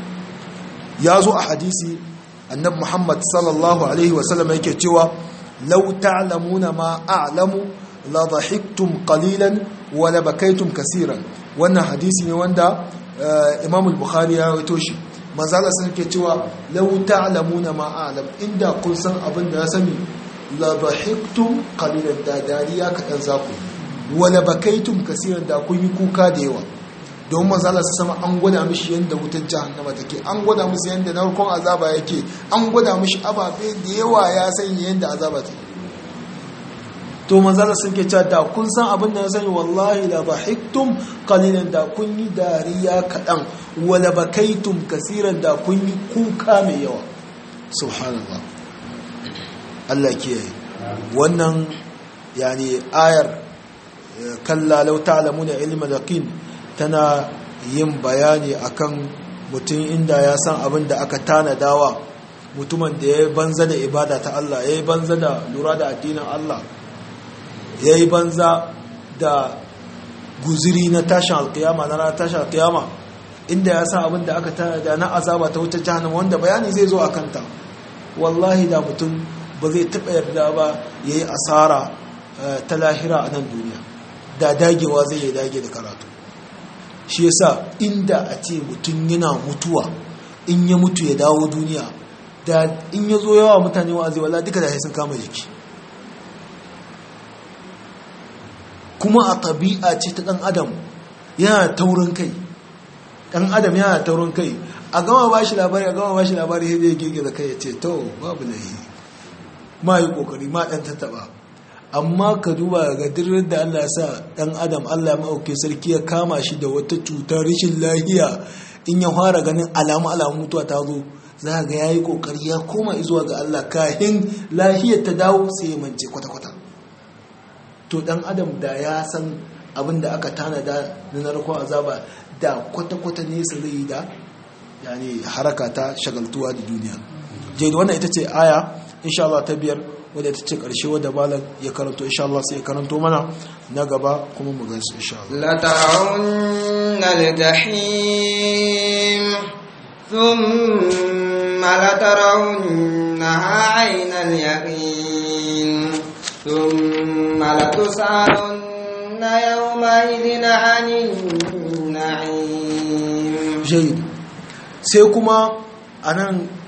ya zo a hadisi annabi muhammad sallallahu alaihi wasallam yake cewa lau ta'lamuna ma a'lamu la dhahiktum qalilan wa la bakaytum kaseeran wannan hadisi ne wanda imam al-bukhari ya rawaito shi manzo Allah sai yake cewa lau ta'lamuna ma a'lam inda kun san abin da ya sani la dhahiktum qalilan da dariya kadan zaku wa la bakaytum kaseeran da kun yi kuka da yawa don manzala su sama an gwada mishi yadda wutar jahannama take an gwada musu yadda narkon azaba yake an gwada mishi ababe da yawa ya sanya yadda azaba take to manzala sun ke cewa da kun san abin da ya sani wallahi la bahiktum qalilan da kun yi dariya kaɗan wala bakaitum kasiran da kun yi kuka mai yawa subhanallah Allah kiyaye wannan yani ayar kalla law ta'lamuna ilma yaqin tana yin bayani akan mutum inda ya san abin da aka tanadawa mutumin da ya yi banza da ibada ta Allah ya yi banza da lura da addinin Allah ya yi banza da guziri na tashin alkiyama na ranar tashin alkiyama inda ya san abin da aka tanada na azaba ta wutar jahannama wanda bayani zai zo a kanta wallahi da mutum ba zai taɓa yarda ba ya yi asara ta lahira a nan duniya da dagewa zai yi dage da karatu shi yasa inda a ce mutum yana mutuwa in ya mutu ya dawo duniya da in ya zo yawa mutane wa'azi wala duka da sun kama jiki kuma a tabi'a ce ta ɗan adam yana taurin kai ɗan adam yana taurin kai a gama ba shi labari a gama ba shi labari sai zai girgiza kai ya ce to babu lahi ma yi kokari ma ɗan tattaba amma ka duba ga dirar da Allah ya sa ɗan adam Allah ya ma'auke sarki ya kama shi da wata cutar rashin lahiya in ya fara ganin alamu alamu mutuwa ta zo za ga ya yi kokari ya koma zuwa ga Allah kahin lahiyar ta dawo sai ya mance kwata-kwata to ɗan adam da ya san abin da aka tanada na narkon azaba da kwata-kwata nesa zai yi da yani haraka ta shagaltuwa da duniya jai wannan ita ce aya insha Allah ta biyar wadda ta ce ƙarshe wadda malam ya karanto insha Allah sai ya karanto mana na gaba kuma mu gansu insha Allah la ta'unna al-jahim thumma la tarawunnaha 'ayna al-yaqin thumma la tus'alunna yawma idhin 'anil na'im jayyid sai kuma anan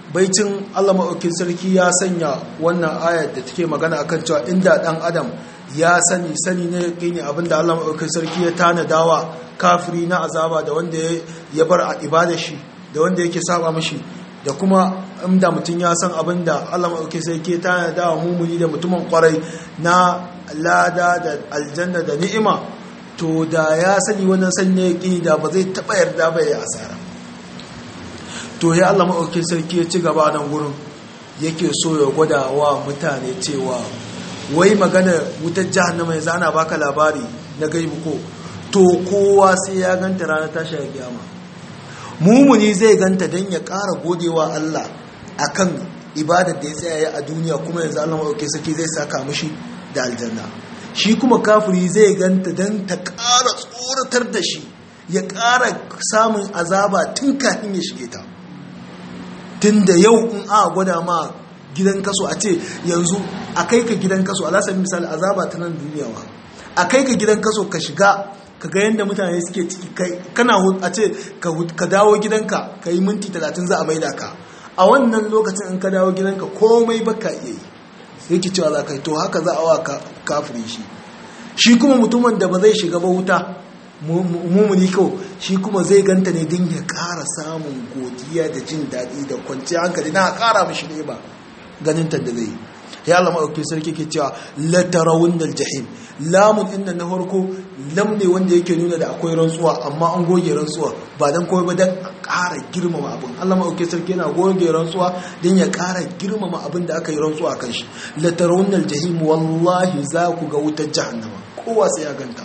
baicin Allah maɗaukin sarki ya sanya wannan ayar da take magana akan cewa inda ɗan adam ya sani sani ne yaƙini abinda Allah maɗaukin sarki ya tanadawa kafiri na azaba da wanda ya bar a ibada shi da wanda yake saba mashi da kuma inda mutum ya san abinda Allah maɗaukin sarki ya tanadawa mumuni da mutumin kwarai na lada da aljanna da ni'ima to da ya sani wannan sani ne yaƙini da ba zai taɓa yarda ba ya asara to ya Allah maɗaukin sarki ya ci gaba nan gurin yake so ya gwada wa mutane cewa wai magana wutar jahannama yanzu ana baka labari na gaibu ko to kowa sai ya ganta ranar tashi ya kiyama mumuni zai ganta don ya ƙara godewa Allah akan ibadar da ya tsaya a duniya kuma yanzu Allah maɗaukin sarki zai saka mishi da aljanna shi kuma kafiri zai ganta don ta ƙara tsoratar da shi ya ƙara samun azaba tun kafin ya shige ta tun da yau in a gwada ma gidan kaso a ce yanzu a kai ka gidan kaso a lasar misali azaba ta nan duniya wa a kai ka gidan kaso ka shiga ka ga yadda mutane suke ciki kana a ce ka dawo gidanka ka yi minti talatin za a maida ka a wannan lokacin in ka dawo gidanka komai baka iya yi yake cewa za ka yi to haka za a wa kafiri shi shi kuma mutumin da ba zai shiga ba wuta mumuni kawai shi kuma zai ganta ne don ya ƙara samun godiya da jin daɗi da kwanciyar hankali na ƙara mashi ne ba ganin ta da zai ya Allah maɗauki sarki ke cewa latarawun dal jahim lamun inda na farko lam ne wanda yake nuna da akwai rantsuwa amma an goge rantsuwa ba don kawai ba don ƙara girmama abin Allah maɗauki sarki yana goge rantsuwa don ya ƙara girmama abin da aka yi rantsuwa kan shi latarawun dal jahim wallahi za ku ga wutar jahannama kowa sai ya ganta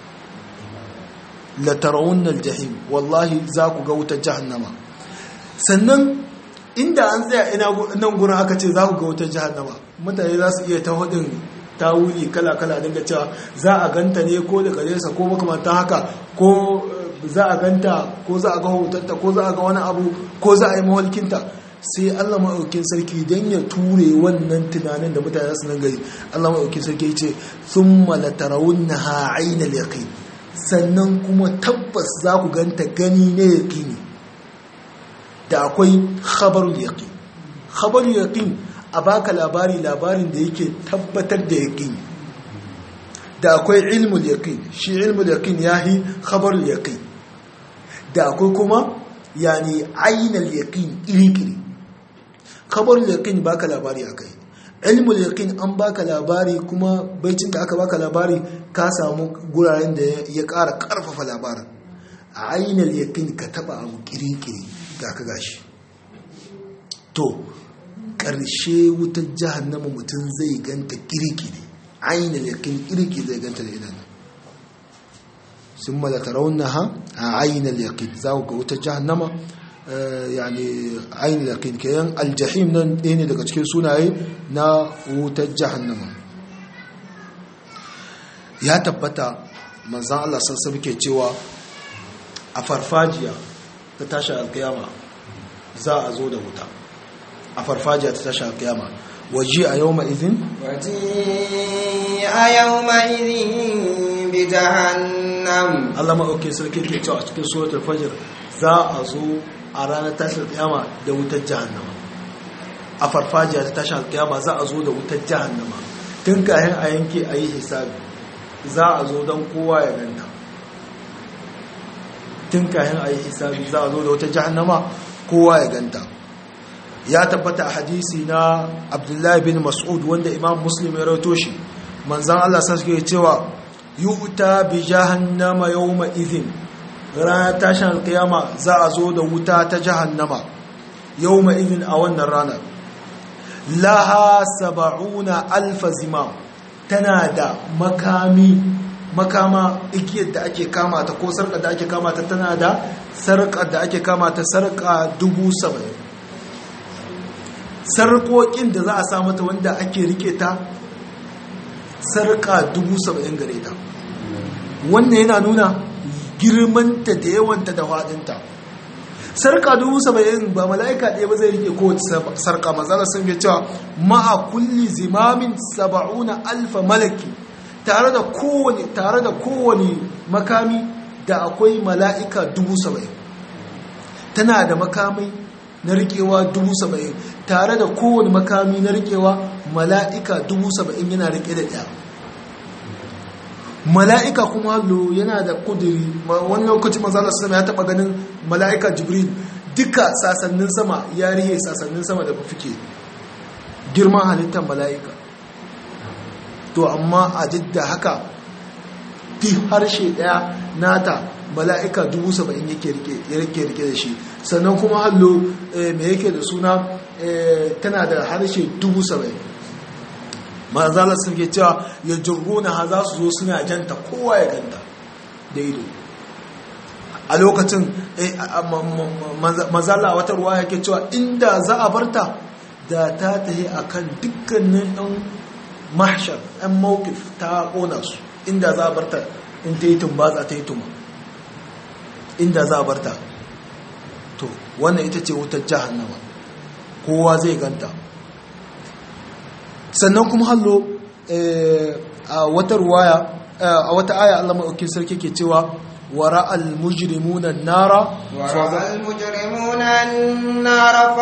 latarawunnal jahim wallahi za ku ga wutar jahannama sannan inda an tsaya ina nan gurin aka ce za ku ga wutar jahannama mutane za su iya ta hudin tawuli kala-kala dinga cewa za a ganta ne ko daga nesa ko makamantan haka ko za a ganta ko za a ga hotonta ko za a ga wani abu ko za a yi mawalkinta sai Allah maɗaukin sarki don ya ture wannan tunanin da mutane su nan gari Allah maɗaukin sarki ce sun malatarawun na ha'ainal yaƙi sannan kuma tabbas za ku ganta gani ne yaƙini da akwai khabarul yaƙin khabarul yaƙin a baka labari labarin da yake tabbatar da yaƙini da akwai ilmul yaƙin shi ilmul yaƙin ya yi khabarul yaƙin da akwai kuma yani ainal yaƙin iri-iri khabarul yaƙin baka labari a kai ilmul yaqin an baka labari kuma baicin da aka baka labari ka samu guraren da ya ƙara ƙarfafa labarin a ainihin yaqin ka taba abu kirikiri ga ka gashi to ƙarshe wutar jahannama mutum zai ganta kirikiri ainihin yaqin kiriki zai ganta da idan sun malaka raunaha a ainihin yaqin za ku ga wutar jahannama yani ainihin yaƙin kayan aljahim nan ɗaya ne daga cikin sunaye na wutar jahannama ya tabbata manzan Allah sassan ke cewa a farfajiya ta tashi alkiyama za a zo da wuta a farfajiya ta tashi alkiyama waje a yau ma'izin? waje a yau ma'izin bi jahannam Allah ma'auke sarki ke cewa a cikin suratul fajr za a zo a ranar tashin kiyama da wutar jahannama a farfajiya ta tashin kiyama za a zo da wutar jahannama tun kayan a yanke a yi hisabi za a zo don kowa ya ganta tun kayan a yi hisabi za a zo da wutar jahannama kowa ya ganta ya tabbata a hadisi na abdullahi bin mas'ud wanda imam muslim ya rauto shi manzan allah sa suke cewa yu'ta bi jahannama yawma idhin ranar tashin alkiyama za a zo da wuta ta jahannama yau izin a wannan ranar laha saba'una alfa zimam tana da makami makama igiyar da ake kama ta ko sarƙar da ake kama ta tana da sarƙar da ake kama ta sarƙa dubu saba'in sarƙoƙin da za a sa mata wanda ake rike ta sarƙa dubu saba'in gare ta wannan yana nuna girmanta da yawanta da faɗinta sarka dubu saba'in ba mala'ika ɗaya ba zai rike kowace sarka matsala sun fi cewa ma'a kulli zimamin saba'una alfa malaki tare da kowane tare da kowane makami da akwai mala'ika dubu saba'in tana da makamai na rikewa dubu saba'in tare da kowane makami na rikewa mala'ika dubu saba'in yana rike da ɗaya mala'ika kuma hallo yana da kudiri wani lokaci manzala sama ya taɓa ganin mala'ika jibril duka sasannin sama ya rihe sasannin sama da fufike girman halittar mala'ika to amma a jidda haka fi harshe ɗaya nata mala'ika dubu saba'in yake rike da shi sannan kuma hallo mai yake da suna tana da harshe dubu saba'in mazalar sun ke cewa ya jirgona ha za su zo suna janta kowa ya ganta da ido a lokacin mazala wata ruwa yake cewa inda za a barta da ta tahi a kan dukkanin ɗan mahshar ɗan mawukif ta ƙona su inda za a barta in ta yi tumbatsa ta yi tuma inda za a barta to wannan ita ce wutar jahannama kowa zai ganta sannan kuma hallo a wata ruwaya a wata aya Allah maɗaukin sarki ke cewa wara al-mujrimuna nara wara al-mujrimuna nara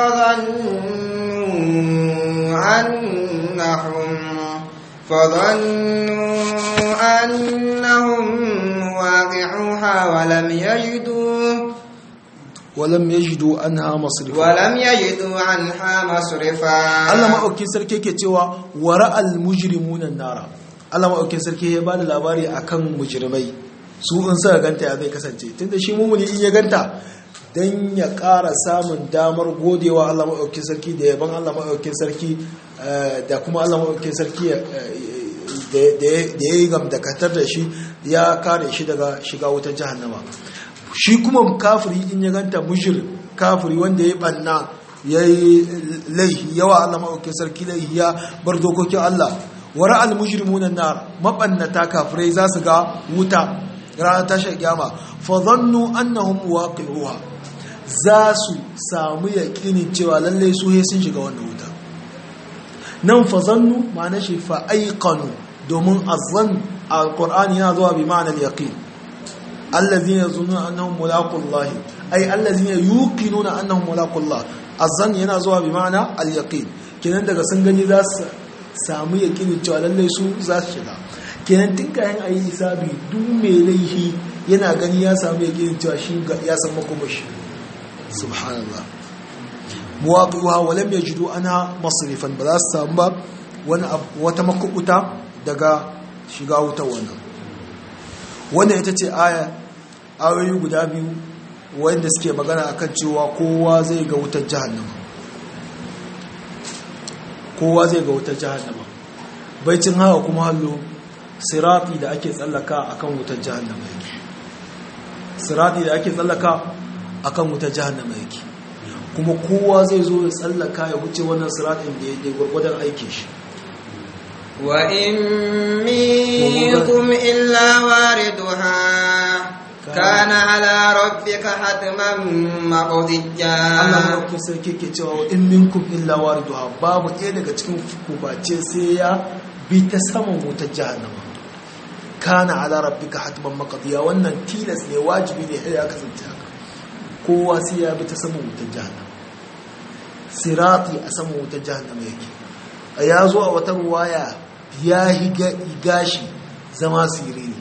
fadhannu annahum fadhannu annahum waqi'uha wa lam yajidu ولم يجدوا عنها مصرفا ولم يجدوا عنها مصرفا Allah maɗaukin sarki ke cewa wara al-mujrimuna nara Allah maɗaukin sarki ya bada labari akan mujrimai su in suka ganta ya zai kasance tunda shi mumuni in ya ganta dan ya ƙara samun damar godewa Allah maɗaukin sarki da yaban Allah maɗaukin sarki da kuma Allah maɗaukin sarki da ya yi gamdakatar da shi ya kare shi daga shiga wutar jahannama shi kuma kafiri in ya ganta mushir kafiri wanda ya banna ya yi laihi yawa Allah maɗaukin sarki laihi ya bar dokokin Allah wara al-mujrimunan nar mabannata kafirai za su ga wuta ranar tashar kyama fa zannu annahum waqi'uha za su samu yaƙinin cewa lalle su he sun shiga wannan wuta nan fa zannu ma'ana shi fa aiqanu domin azzan al-qur'ani yana zuwa bi ma'anar yaqin الذين يظنون انهم ملاقوا الله اي الذين يوقنون انهم ملاقوا الله الظن yana zuwa bi ma'ana al-yaqin kenan daga sun gani za su samu yaqinin cewa lalle su za su shiga kenan tun kayan ayi hisabi duk mai laifi yana gani ya samu yaqinin cewa shi ya san makomashi subhanallah muwaqi'uha wa lam yajidu anha masrifan ba za su samu ba wani wata makubuta daga shiga wutar wannan wannan ita ce aya ayoyi guda biyu wanda suke magana akan cewa kowa zai ga wutar jahannama kowa zai ga wutar jahannama baicin haka kuma hallo sirati da ake tsallaka akan wutar jahannama yake sirati da ake tsallaka akan wutar jahannama yake kuma kowa zai zo ya tsallaka ya wuce wannan siratin da ya gwargwadon aikin shi وإن منكم إلا واردها كان على ربك حتما مقضيا Allah maɗaukin sarki ke cewa in minkum illa wariduha babu ɗaya daga cikin kubace sai ya bi ta saman wutar jahannama kana ala rabbika hatman maqdiya wannan tilas ne wajibi ne ya kasance haka kowa sai ya bi ta saman wutar jahannama sirati a saman wutar jahannama yake a ya zo a wata ruwaya ya yi gashi zama siriri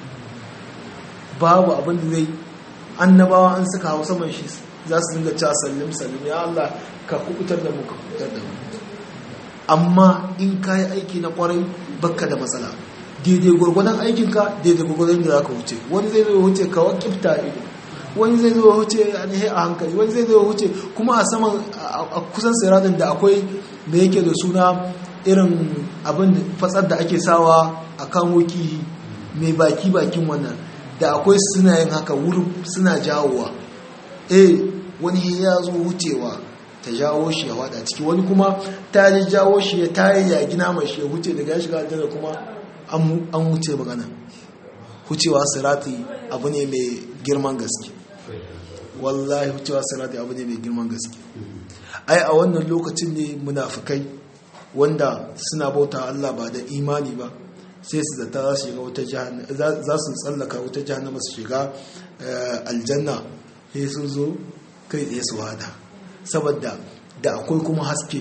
babu abin da zai annabawa an suka hau saman shi za su dinga cewa sallim sallim ya Allah ka kubutar da mu ka kubutar da mu amma in ka yi aiki na kwarai bakka da matsala daidai gwargwadon aikinka daidai gwargwadon da za ka wuce wani zai zai wuce ka wakifta ido wani zai zai wuce a hankali wani zai zai wuce kuma a saman a kusan siradin da akwai da yake da suna irin abin fatsar da ake sawa a kan wuki mai baki bakin wannan da akwai suna yin haka wurin suna jawowa eh wani ya zo wucewa ta jawo shi ya wada ciki wani kuma ta ji jawo shi ya tayi ya gina mai shi ya wuce daga ya shiga aljanna kuma an wuce magana wucewa sirati abu ne mai girman gaske wallahi wucewa sirati abu ne mai girman gaske ai a wannan lokacin ne munafikai wanda suna bauta Allah ba da imani ba sai su zata za su shiga wuta za su tsallaka wuta jahannama su shiga aljanna sai sun zo kai tsaye su wada saboda da akwai kuma haske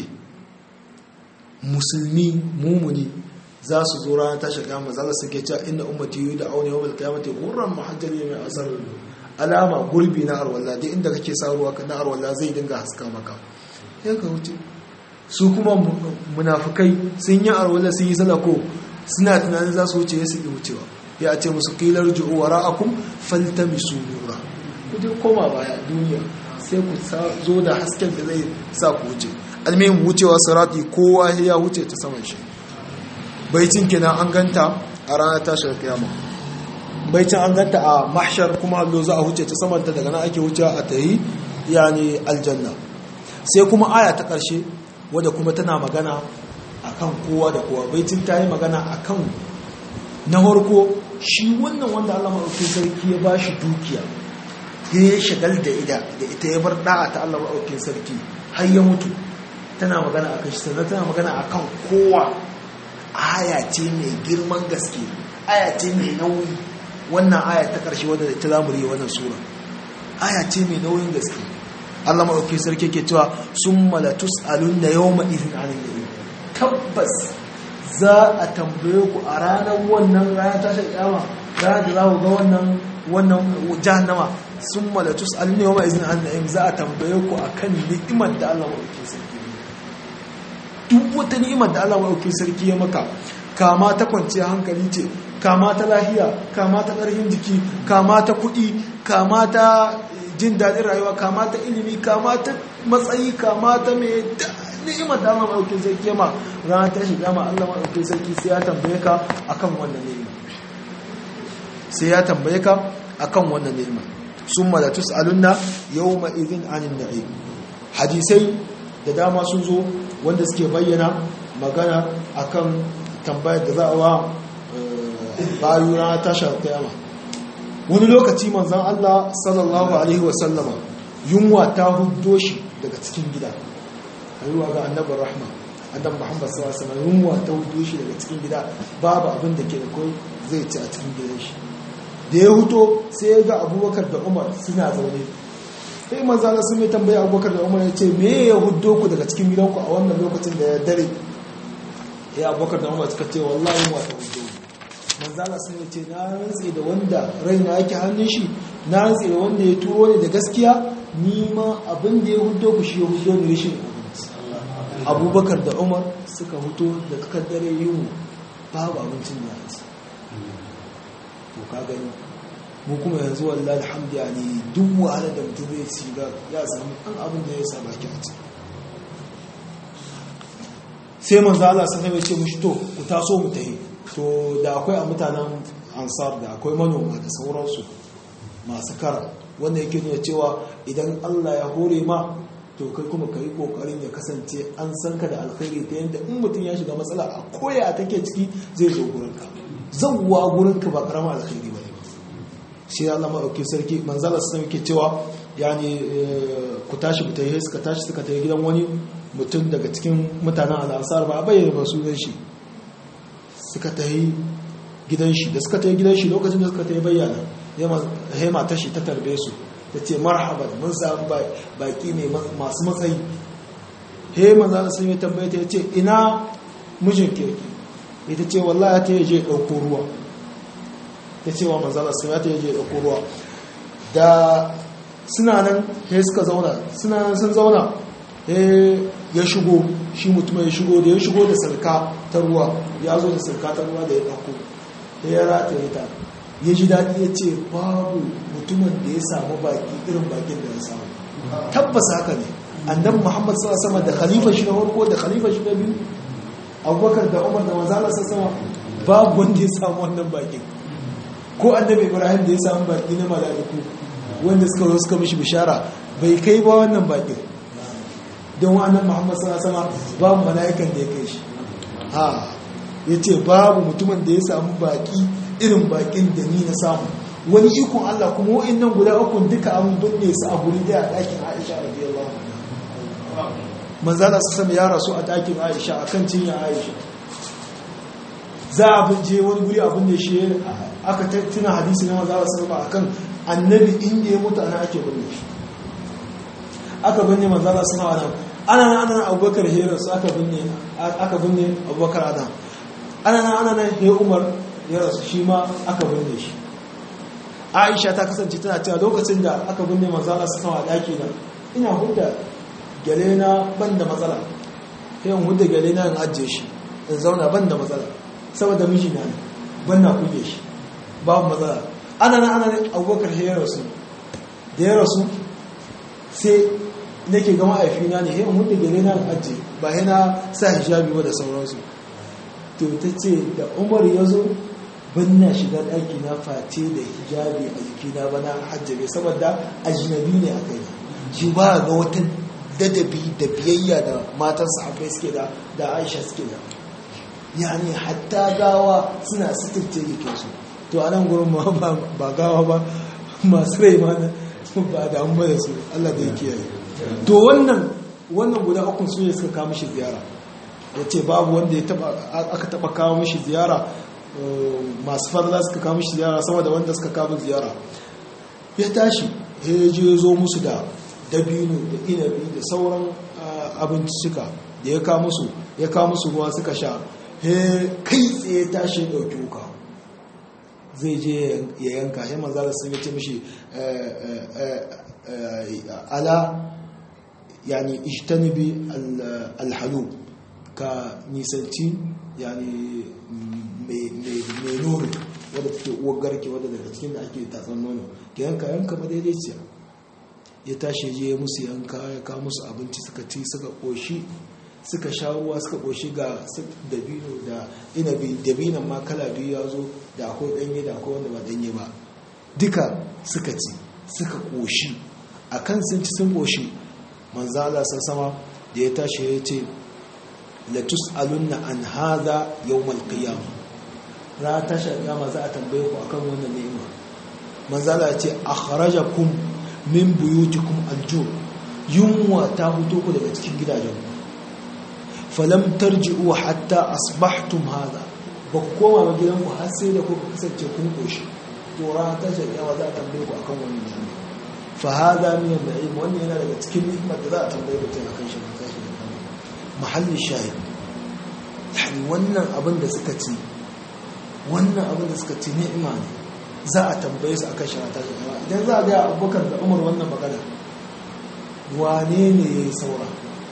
musulmi mumuni za su zo ranar tashi kiyama za su ke cewa inna ummati yu da auni yawmal qiyamati ghurran muhajjalin min asar alama gurbi na arwalla dai inda kake sa ruwa na arwalla zai dinga haska maka sai ka wuce su kuma munafikai sun yi arwalla sun yi salako suna tunanin za su wuce su yi wucewa ya ce musu qilar ju'u wara'akum faltamisu nura ku je koma baya duniya sai ku zo da hasken da zai sa ku wuce almihim wucewa sirati kowa ya wuce ta saman shi baicin kenan an ganta a ranar tashar kiyama baicin an ganta a mahshar kuma allo za a wuce ta samanta daga nan ake wucewa a tayi yani aljanna sai kuma aya ta ƙarshe wadda kuma tana magana akan kowa da kowa baicin ta yi magana akan na farko shi wannan wanda Allah maɗauki sarki ya ba shi dukiya ya shagal da ida da ita ya bar da'a ta Allah maɗauki sarki har ya mutu tana magana akan shi sannan tana magana akan kowa aya ce mai girman gaske aya ce mai nauyi wannan aya ta ƙarshe wadda ta zamuri wannan sura aya ce mai nauyin gaske Allah maɗauki sarki ke cewa sun malatus alun da yau ma'izin anin da tabbas za a tambaye ku a ranar wannan ranar tashar kyama ranar da za ku ga wannan wannan jahannama sun malatus alun da yau ma'izin anin za a tambaye ku a kan ni'imar da Allah maɗauki sarki duk wata ni'imar da Allah maɗauki sarki ya maka kama ta kwanciya hankali ce kama ta lahiya kama ta ƙarfin jiki kama ta kuɗi kama ta jin daɗin rayuwa kama ta ilimi kama ta matsayi kama ta mai ni'imar da Allah maɗauki sarki ma ranar ta shiga ma Allah maɗauki sarki sai ya tambaye ka akan wannan ni'ima sai ya tambaye ka akan wannan ni'ima summa la tus'alunna yawma idhin 'anil na'im hadisai da dama sun zo wanda suke bayyana magana akan tambayar da za a wa bayu na tashar kiyama wani lokaci manzan Allah sallallahu alaihi wasallama yunwa ta huddo shi daga cikin gida ayuwa ga annabar rahma annabi muhammad sallallahu alaihi wasallam yunwa ta huddo shi daga cikin gida babu abin da ke da kai zai ci a cikin gidan shi da ya huto sai ya ga abubakar da umar suna zaune sai manzana sun mai tambaya abubakar da umar ya ce me ya huddo ku daga cikin gidanku a wannan lokacin da ya dare ya abubakar da umar suka ce wallahi mu ta huddo manzana sun ce na rantse da wanda raina yake hannun shi na rantse da wanda ya turo ni da gaskiya ni ma abin da ya huddo ku shi ya huddo ni rashin abubakar da umar suka huto da tsakar dare yin babu abincin da ya to ka gani mu kuma yanzu wallahi alhamdu yani duk wahalar da mutum zai ci ga ya samu an abin da ya sa baki a ciki sai manzo Allah sai ya ce mushi to ku taso mu tayi to da akwai a mutanen ansar da akwai manoma da sauransu masu kara wanda yake nuna cewa idan Allah ya hore ma to kai kuma ka yi kokarin ya kasance an san ka da alkhairi ta yadda in mutum ya shiga matsala a koya take ciki zai zo gurinka zauwa gurinka ba karama alkhairi ba ne shi Allah maɗauki sarki manzala sun yake cewa yani ku tashi ku tayi suka tashi suka tayi gidan wani mutum daga cikin mutanen al'asar ba a bayyana ba sunan shi suka tayi gidan shi da suka tayi gidan shi lokacin da suka tayi bayyana hema ta shi ta tarbe su ta ce marhaban mun samu baki ne masu matsayi he manzala sun yi tambaye ta ce ina mijin kirki ita ce wallahi ta yi je ɗauko ruwa ta ce wa manzala sun ya ta yi je ɗauko ruwa da suna nan he suka zauna suna nan sun zauna he ya shigo shi mutum ya shigo da ya shigo da sarka ta ruwa ya zo da sarka ta ruwa da ya ɗauko ya rataye ta ya ji daɗi ya ce babu mutumin da ya samu baki irin bakin da ya samu tabbas haka ne annabi muhammad sallallahu alaihi da khalifa shi na farko da khalifa shi na biyu abubakar da umar da manzala sama babu wanda ya samu wannan bakin ko annabi ibrahim da ya samu baki na mala'iku wanda suka zo suka mishi bishara bai kai ba wannan bakin don annabi muhammad sallallahu alaihi babu mala'ikan da ya kai shi ha yace babu mutumin da ya samu baki irin bakin da ni na samu wani ikon Allah kuma wa'annan guda uku duka an binne su a guri daya a ɗakin Aisha radiyallahu anha manzala su sami ya rasu a ɗakin Aisha akan cinya Aisha za a binje wani guri abin da shi aka tuna hadisi na manzala su sami akan annabi inda ya mutu ana ake binne shi aka binne manzala suna nan ana nan ana nan abubakar hera su aka binne aka binne abubakar adam ana nan ana nan he umar ya rasu shi ma aka binne shi aisha ta kasance tana cewa lokacin da aka binne manzala suna a daki nan ina hudda gyale na ban da matsala yin hudda gyale na in ajiye shi in zauna ban da matsala saboda miji na ne ban na kuge shi babu matsala ana nan ana nan abubakar ya rasu da ya rasu sai nake ga ma'aifina ne yin hudda gyale na in ajiye ba yana sa hijabi ba da sauransu to ta ce da umar ya zo ban na shiga ɗaki na face da hijabi a jikina ba na hajjabe saboda ajinabi ne a kai shi ba ga wata dadabi da biyayya da matan sahabbai suke da da aisha suke da yani hatta gawa suna sitirce jikinsu to a nan gurin ba gawa ba masu rai ma ba da an bada su allah da ya kiyaye to wannan wannan guda ukun su ne suka kawo mishi ziyara ya ce babu wanda aka taba kawo mishi ziyara masu fadla suka kawo mishi ziyara sama da wanda suka kawo ziyara ya tashi ya je zo musu da dabino da inabi da sauran abincika da ya kawo musu ya kawo musu ruwa suka sha ya kai tsaye tashi ya ɗauki wuka zai je ya yanka ya manzara sun yace mishi ala yani ishtanibi alhalu ka nisanci yani mai nuri wadda take uwar garke wadda daga cikin da ake tatsan nono ka yanka yanka ba daidai ce ya tashi je musu yanka ya kawo musu abinci suka ci suka koshi suka sha ruwa suka koshi ga dabino da inabi dabinan ma kala biyu ya zo da akwai danye da akwai wanda ba danye ba duka suka ci suka koshi a kan sun ci sun koshi manzala sama da ya tashi ya ce latus'alunna an hadha yawmal qiyamah ra tasha kiyama za a tambaye ku akan wannan ni'ima manzala ya ce akhrajakum min buyutikum alju yunwa ta fito ku daga cikin gidajen falam tarji'u hatta asbahtum hadha ba ku koma ba gidanku har sai da kuka kasance kun koshi to ra tasha kiyama za a tambaye ku akan wannan ni'ima fa hadha min al-na'im wannan yana daga cikin ni'imar da za a tambaye mutum akan shi tashi mahallin shahid yani wannan abin da suka ci wannan abin da suka ci ni'ima ne za a tambaye su akan shara tashi kama idan za a gaya abubakar da umar wannan magana wane ne ya yi saura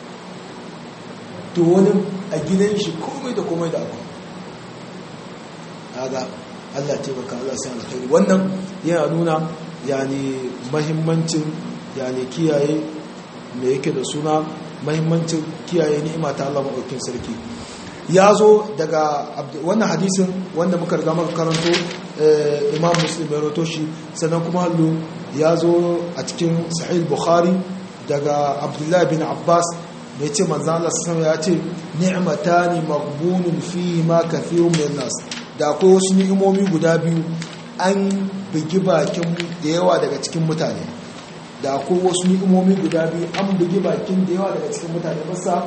to wani a gidan shi komai da komai da abu kaga allah taimaka allah sai alkhairi wannan yana nuna yani mahimmancin yani kiyaye me yake da suna mahimmancin kiyaye ni'ima ta Allah maɗaukin sarki ya zo daga wannan hadisin wanda muka riga maka karanto imam muslim ya roto shi sannan kuma hallo ya zo a cikin sahih bukhari daga abdullahi bin abbas mai ce manzan Allah sassan ya ce ni'matani maghbunun fihi ma kathirun min nas da akwai wasu ni'imomi guda biyu an bugi bakin da yawa daga cikin mutane da akwai wasu ni'imomi guda biyu an bugi bakin da yawa daga cikin mutane masa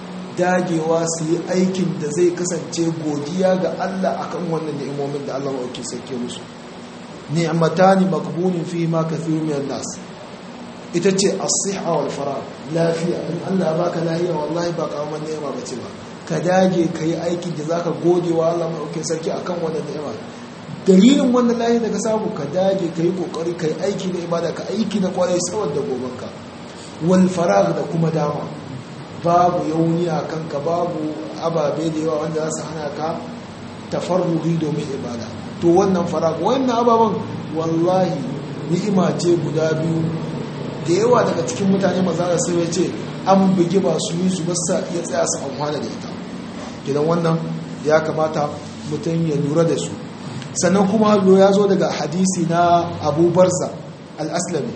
dagewa su yi aikin da zai kasance godiya ga Allah akan wannan ni'imomin da Allah mauki sauke musu ni'matani makbunin fi ma kathiru min nas ita ce as-sihha wal farah lafiya in Allah baka lafiya wallahi ba karaman ni'ima bace ba ka dage kai aikin da zaka gode wa Allah mauki sarki akan wannan ni'ima dalilin wannan layi daga samu ka dage ka yi kokari ka yi aiki na ibada ka aiki na kwarai saboda gobanka wal farag da kuma dama babu yauni a kanka babu ababe da yawa wanda za su hana ka tafarruhi domin ibada to wannan farag wannan ababen wallahi ni'ima ce guda biyu da yawa daga cikin mutane maza da sai ce an bugi ba su yi su basa ya tsaya su amfana da ita gidan wannan ya kamata mutum ya lura da su sannan kuma hallo ya zo daga hadisi na abubarza al'aslami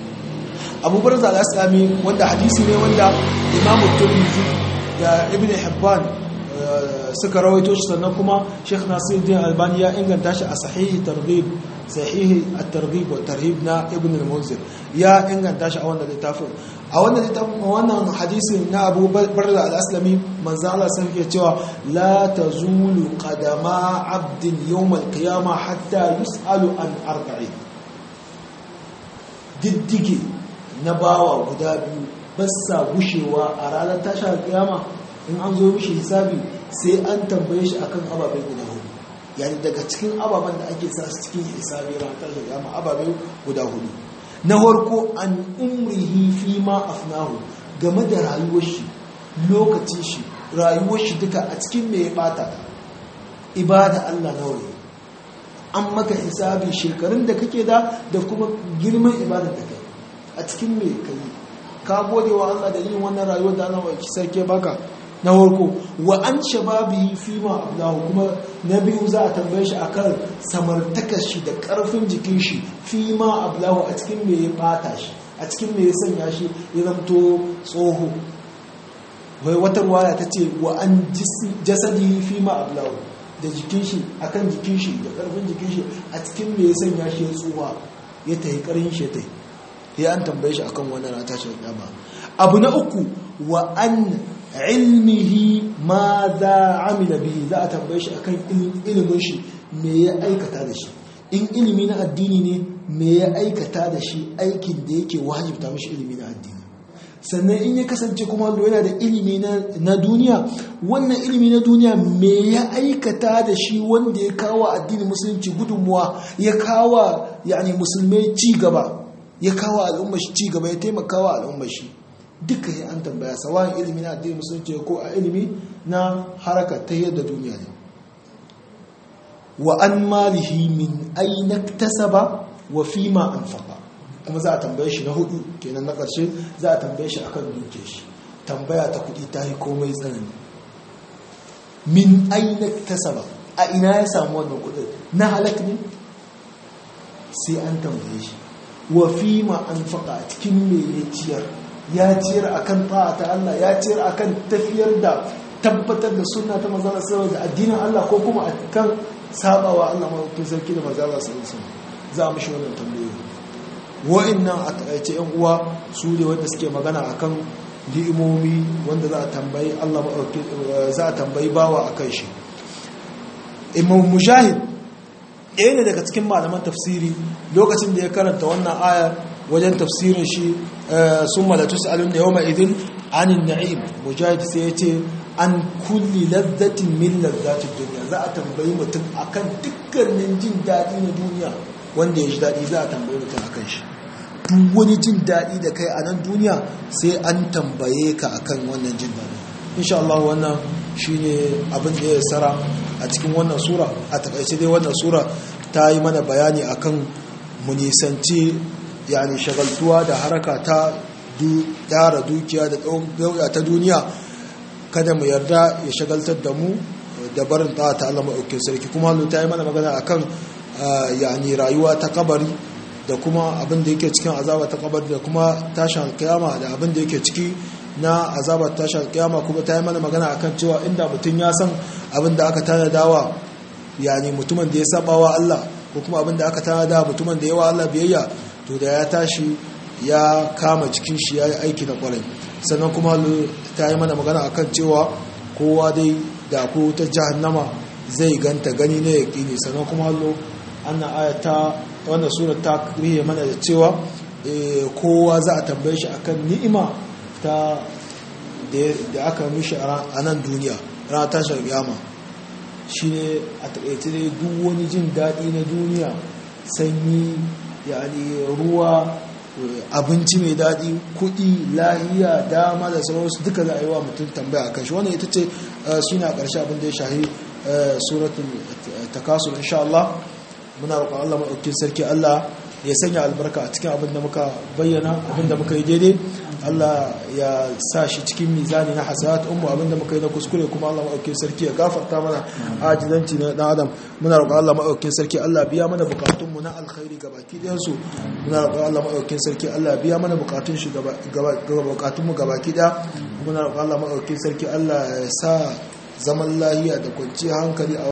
abubarza al'aslami wanda hadisi ne wanda imamu turmizi da ibn hibban suka rawaito shi sannan kuma sheikh nasiruddin albani ya inganta shi a sahihi targhib sahihi at-targhib wa tarhib na ibn al-munzir ya inganta shi a wannan littafin a wannan littafin wannan hadisin na Abu Barza al-Aslami manzo Allah sai yake cewa la tazulu qadama 'abdin yawm al-qiyamah hatta yus'alu an arba'i diddige na bawa guda biyu ba sa gushewa a ranar tashar kiyama in an zo mishi hisabi sai an tambaye shi akan ababai guda hudu yani daga cikin ababen da ake sa su cikin hisabi ranar tashar kiyama ababai guda hudu na farko an umrihi fi ma afnahu game da rayuwar shi lokacin shi rayuwar shi duka a cikin me ya bata ibada Allah nawa ne an maka hisabi shekarun da kake da da kuma girman ibada da kai a cikin me kai ka gode wa Allah da yin wannan rayuwar da Allah ki sarki baka na farko wa an shababi fi ma abdahu kuma na biyu za a tambaye shi akan samartakar shi da karfin jikin shi fi ma abdahu a cikin me ya bata shi a cikin me ya sanya shi ya zamto tsoho wai wata ruwaya ta ce wa an jasadi fi ma abdahu da jikin shi akan jikin shi da karfin jikin shi a cikin me ya sanya shi ya tsuwa ya tayi karin shi ya tayi ya an tambaye shi akan wannan rana tashi kiyama abu na uku wa an ilmihi ma za amila bihi za a tambaye shi akan ilimin shi me ya aikata da shi in ilimi na addini ne me ya aikata da shi aikin da yake wajibta mishi ilimi na addini sannan in ya kasance kuma yana da ilimi na duniya wannan ilimi na duniya me ya aikata da shi wanda ya kawo addini musulunci gudunmuwa ya kawo yani musulmai ci gaba ya kawo al'ummar shi ci gaba ya taimaka wa al'ummar shi duka ya an tambaya sawan ilimi na addini musulunci ko a ilimi na haraka ta yadda duniya ne wa an malihi min aina tasaba wa fima anfaqa kuma za a tambaye shi na hudu kenan na ƙarshe za a tambaye shi akan duke shi tambaya ta kudi ta yi komai tsanani min aina tasaba a ina ya samu wannan kudin na halak ne sai an tambaye shi wa fi ma an faƙa cikin me ya ciyar ya ciyar akan ta'a ta Allah ya ciyar akan tafiyar da tabbatar da sunna ta manzala sallallahu da addinin Allah ko kuma akan sabawa Allah mafi sarki da manzala sallallahu za mu shi wannan tambayoyi wa'annan a takaice yan uwa su ne wanda suke magana akan ni'imomi wanda za a tambayi Allah za a tambayi bawa akan shi imam mujahid ɗaya ne daga cikin malaman tafsiri lokacin da ya karanta wannan aya wajen tafsirin shi sun malatu sa'alun da yawma idin anin na'im mujahid sai ya ce an kulli lazzatin min lazzatin duniya za a tambayi mutum akan dukkanin jin daɗi na duniya wanda ya ji daɗi za a tambayi mutum akan shi duk wani jin daɗi da kai a nan duniya sai an tambaye ka akan wannan jin daɗi insha Allah wannan shine abin da ya sara a cikin wannan sura a takaice dai wannan sura ta yi mana bayani akan mu nisanci yani shagaltuwa da haraka ta tara dukiya da dauka ta duniya kada mu yarda ya shagaltar da mu da barin ta ta Allah maɗaukin sarki kuma Allah ta yi mana magana akan yani rayuwa ta kabari da kuma abin da yake cikin azaba ta kabari da kuma tashin kiyama da abin da yake ciki na azabar tashin kiyama kuma ta yi mana magana akan cewa inda mutum ya san abin da aka tanadawa yani mutumin da ya saba wa Allah ko kuma abin da aka tanada mutumin da yawa Allah biyayya to da ya tashi ya kama cikin shi ya yi aiki na kwarai sannan kuma ta yi mana magana akan cewa kowa dai da ko ta jahannama zai ganta gani na yaƙini sannan kuma hallo annan ayata wannan surar ta rihe mana da cewa kowa za a tambaye shi akan ni'ima ta da aka mishi a nan duniya rana tashar yama shi ne a taƙaice dai duk wani jin daɗi na duniya sanyi yani ruwa abinci mai daɗi kuɗi lahiya dama da sauransu duka za a yi wa mutum tambaya a kan shi wannan ita ce suna ƙarshe abin da ya shahi suratun takasur insha Allah muna roƙon Allah maɗaukin sarki Allah ya sanya albarka a cikin abin da muka bayyana abin da muka yi daidai Allah ya sa shi cikin mizani na hasanat ummu abin da muka yi na kuskure kuma Allah maɗaukin sarki ya gafarta mana ajizanci na ɗan adam muna roƙon Allah maɗaukin sarki Allah biya mana bukatun mu na alkhairi ga baki ɗayan su muna roƙon Allah maɗaukin sarki Allah biya mana bukatun shi bukatun mu ga baki ɗaya muna roƙon Allah maɗaukin sarki Allah ya sa zaman lahiya da kwanciyar hankali a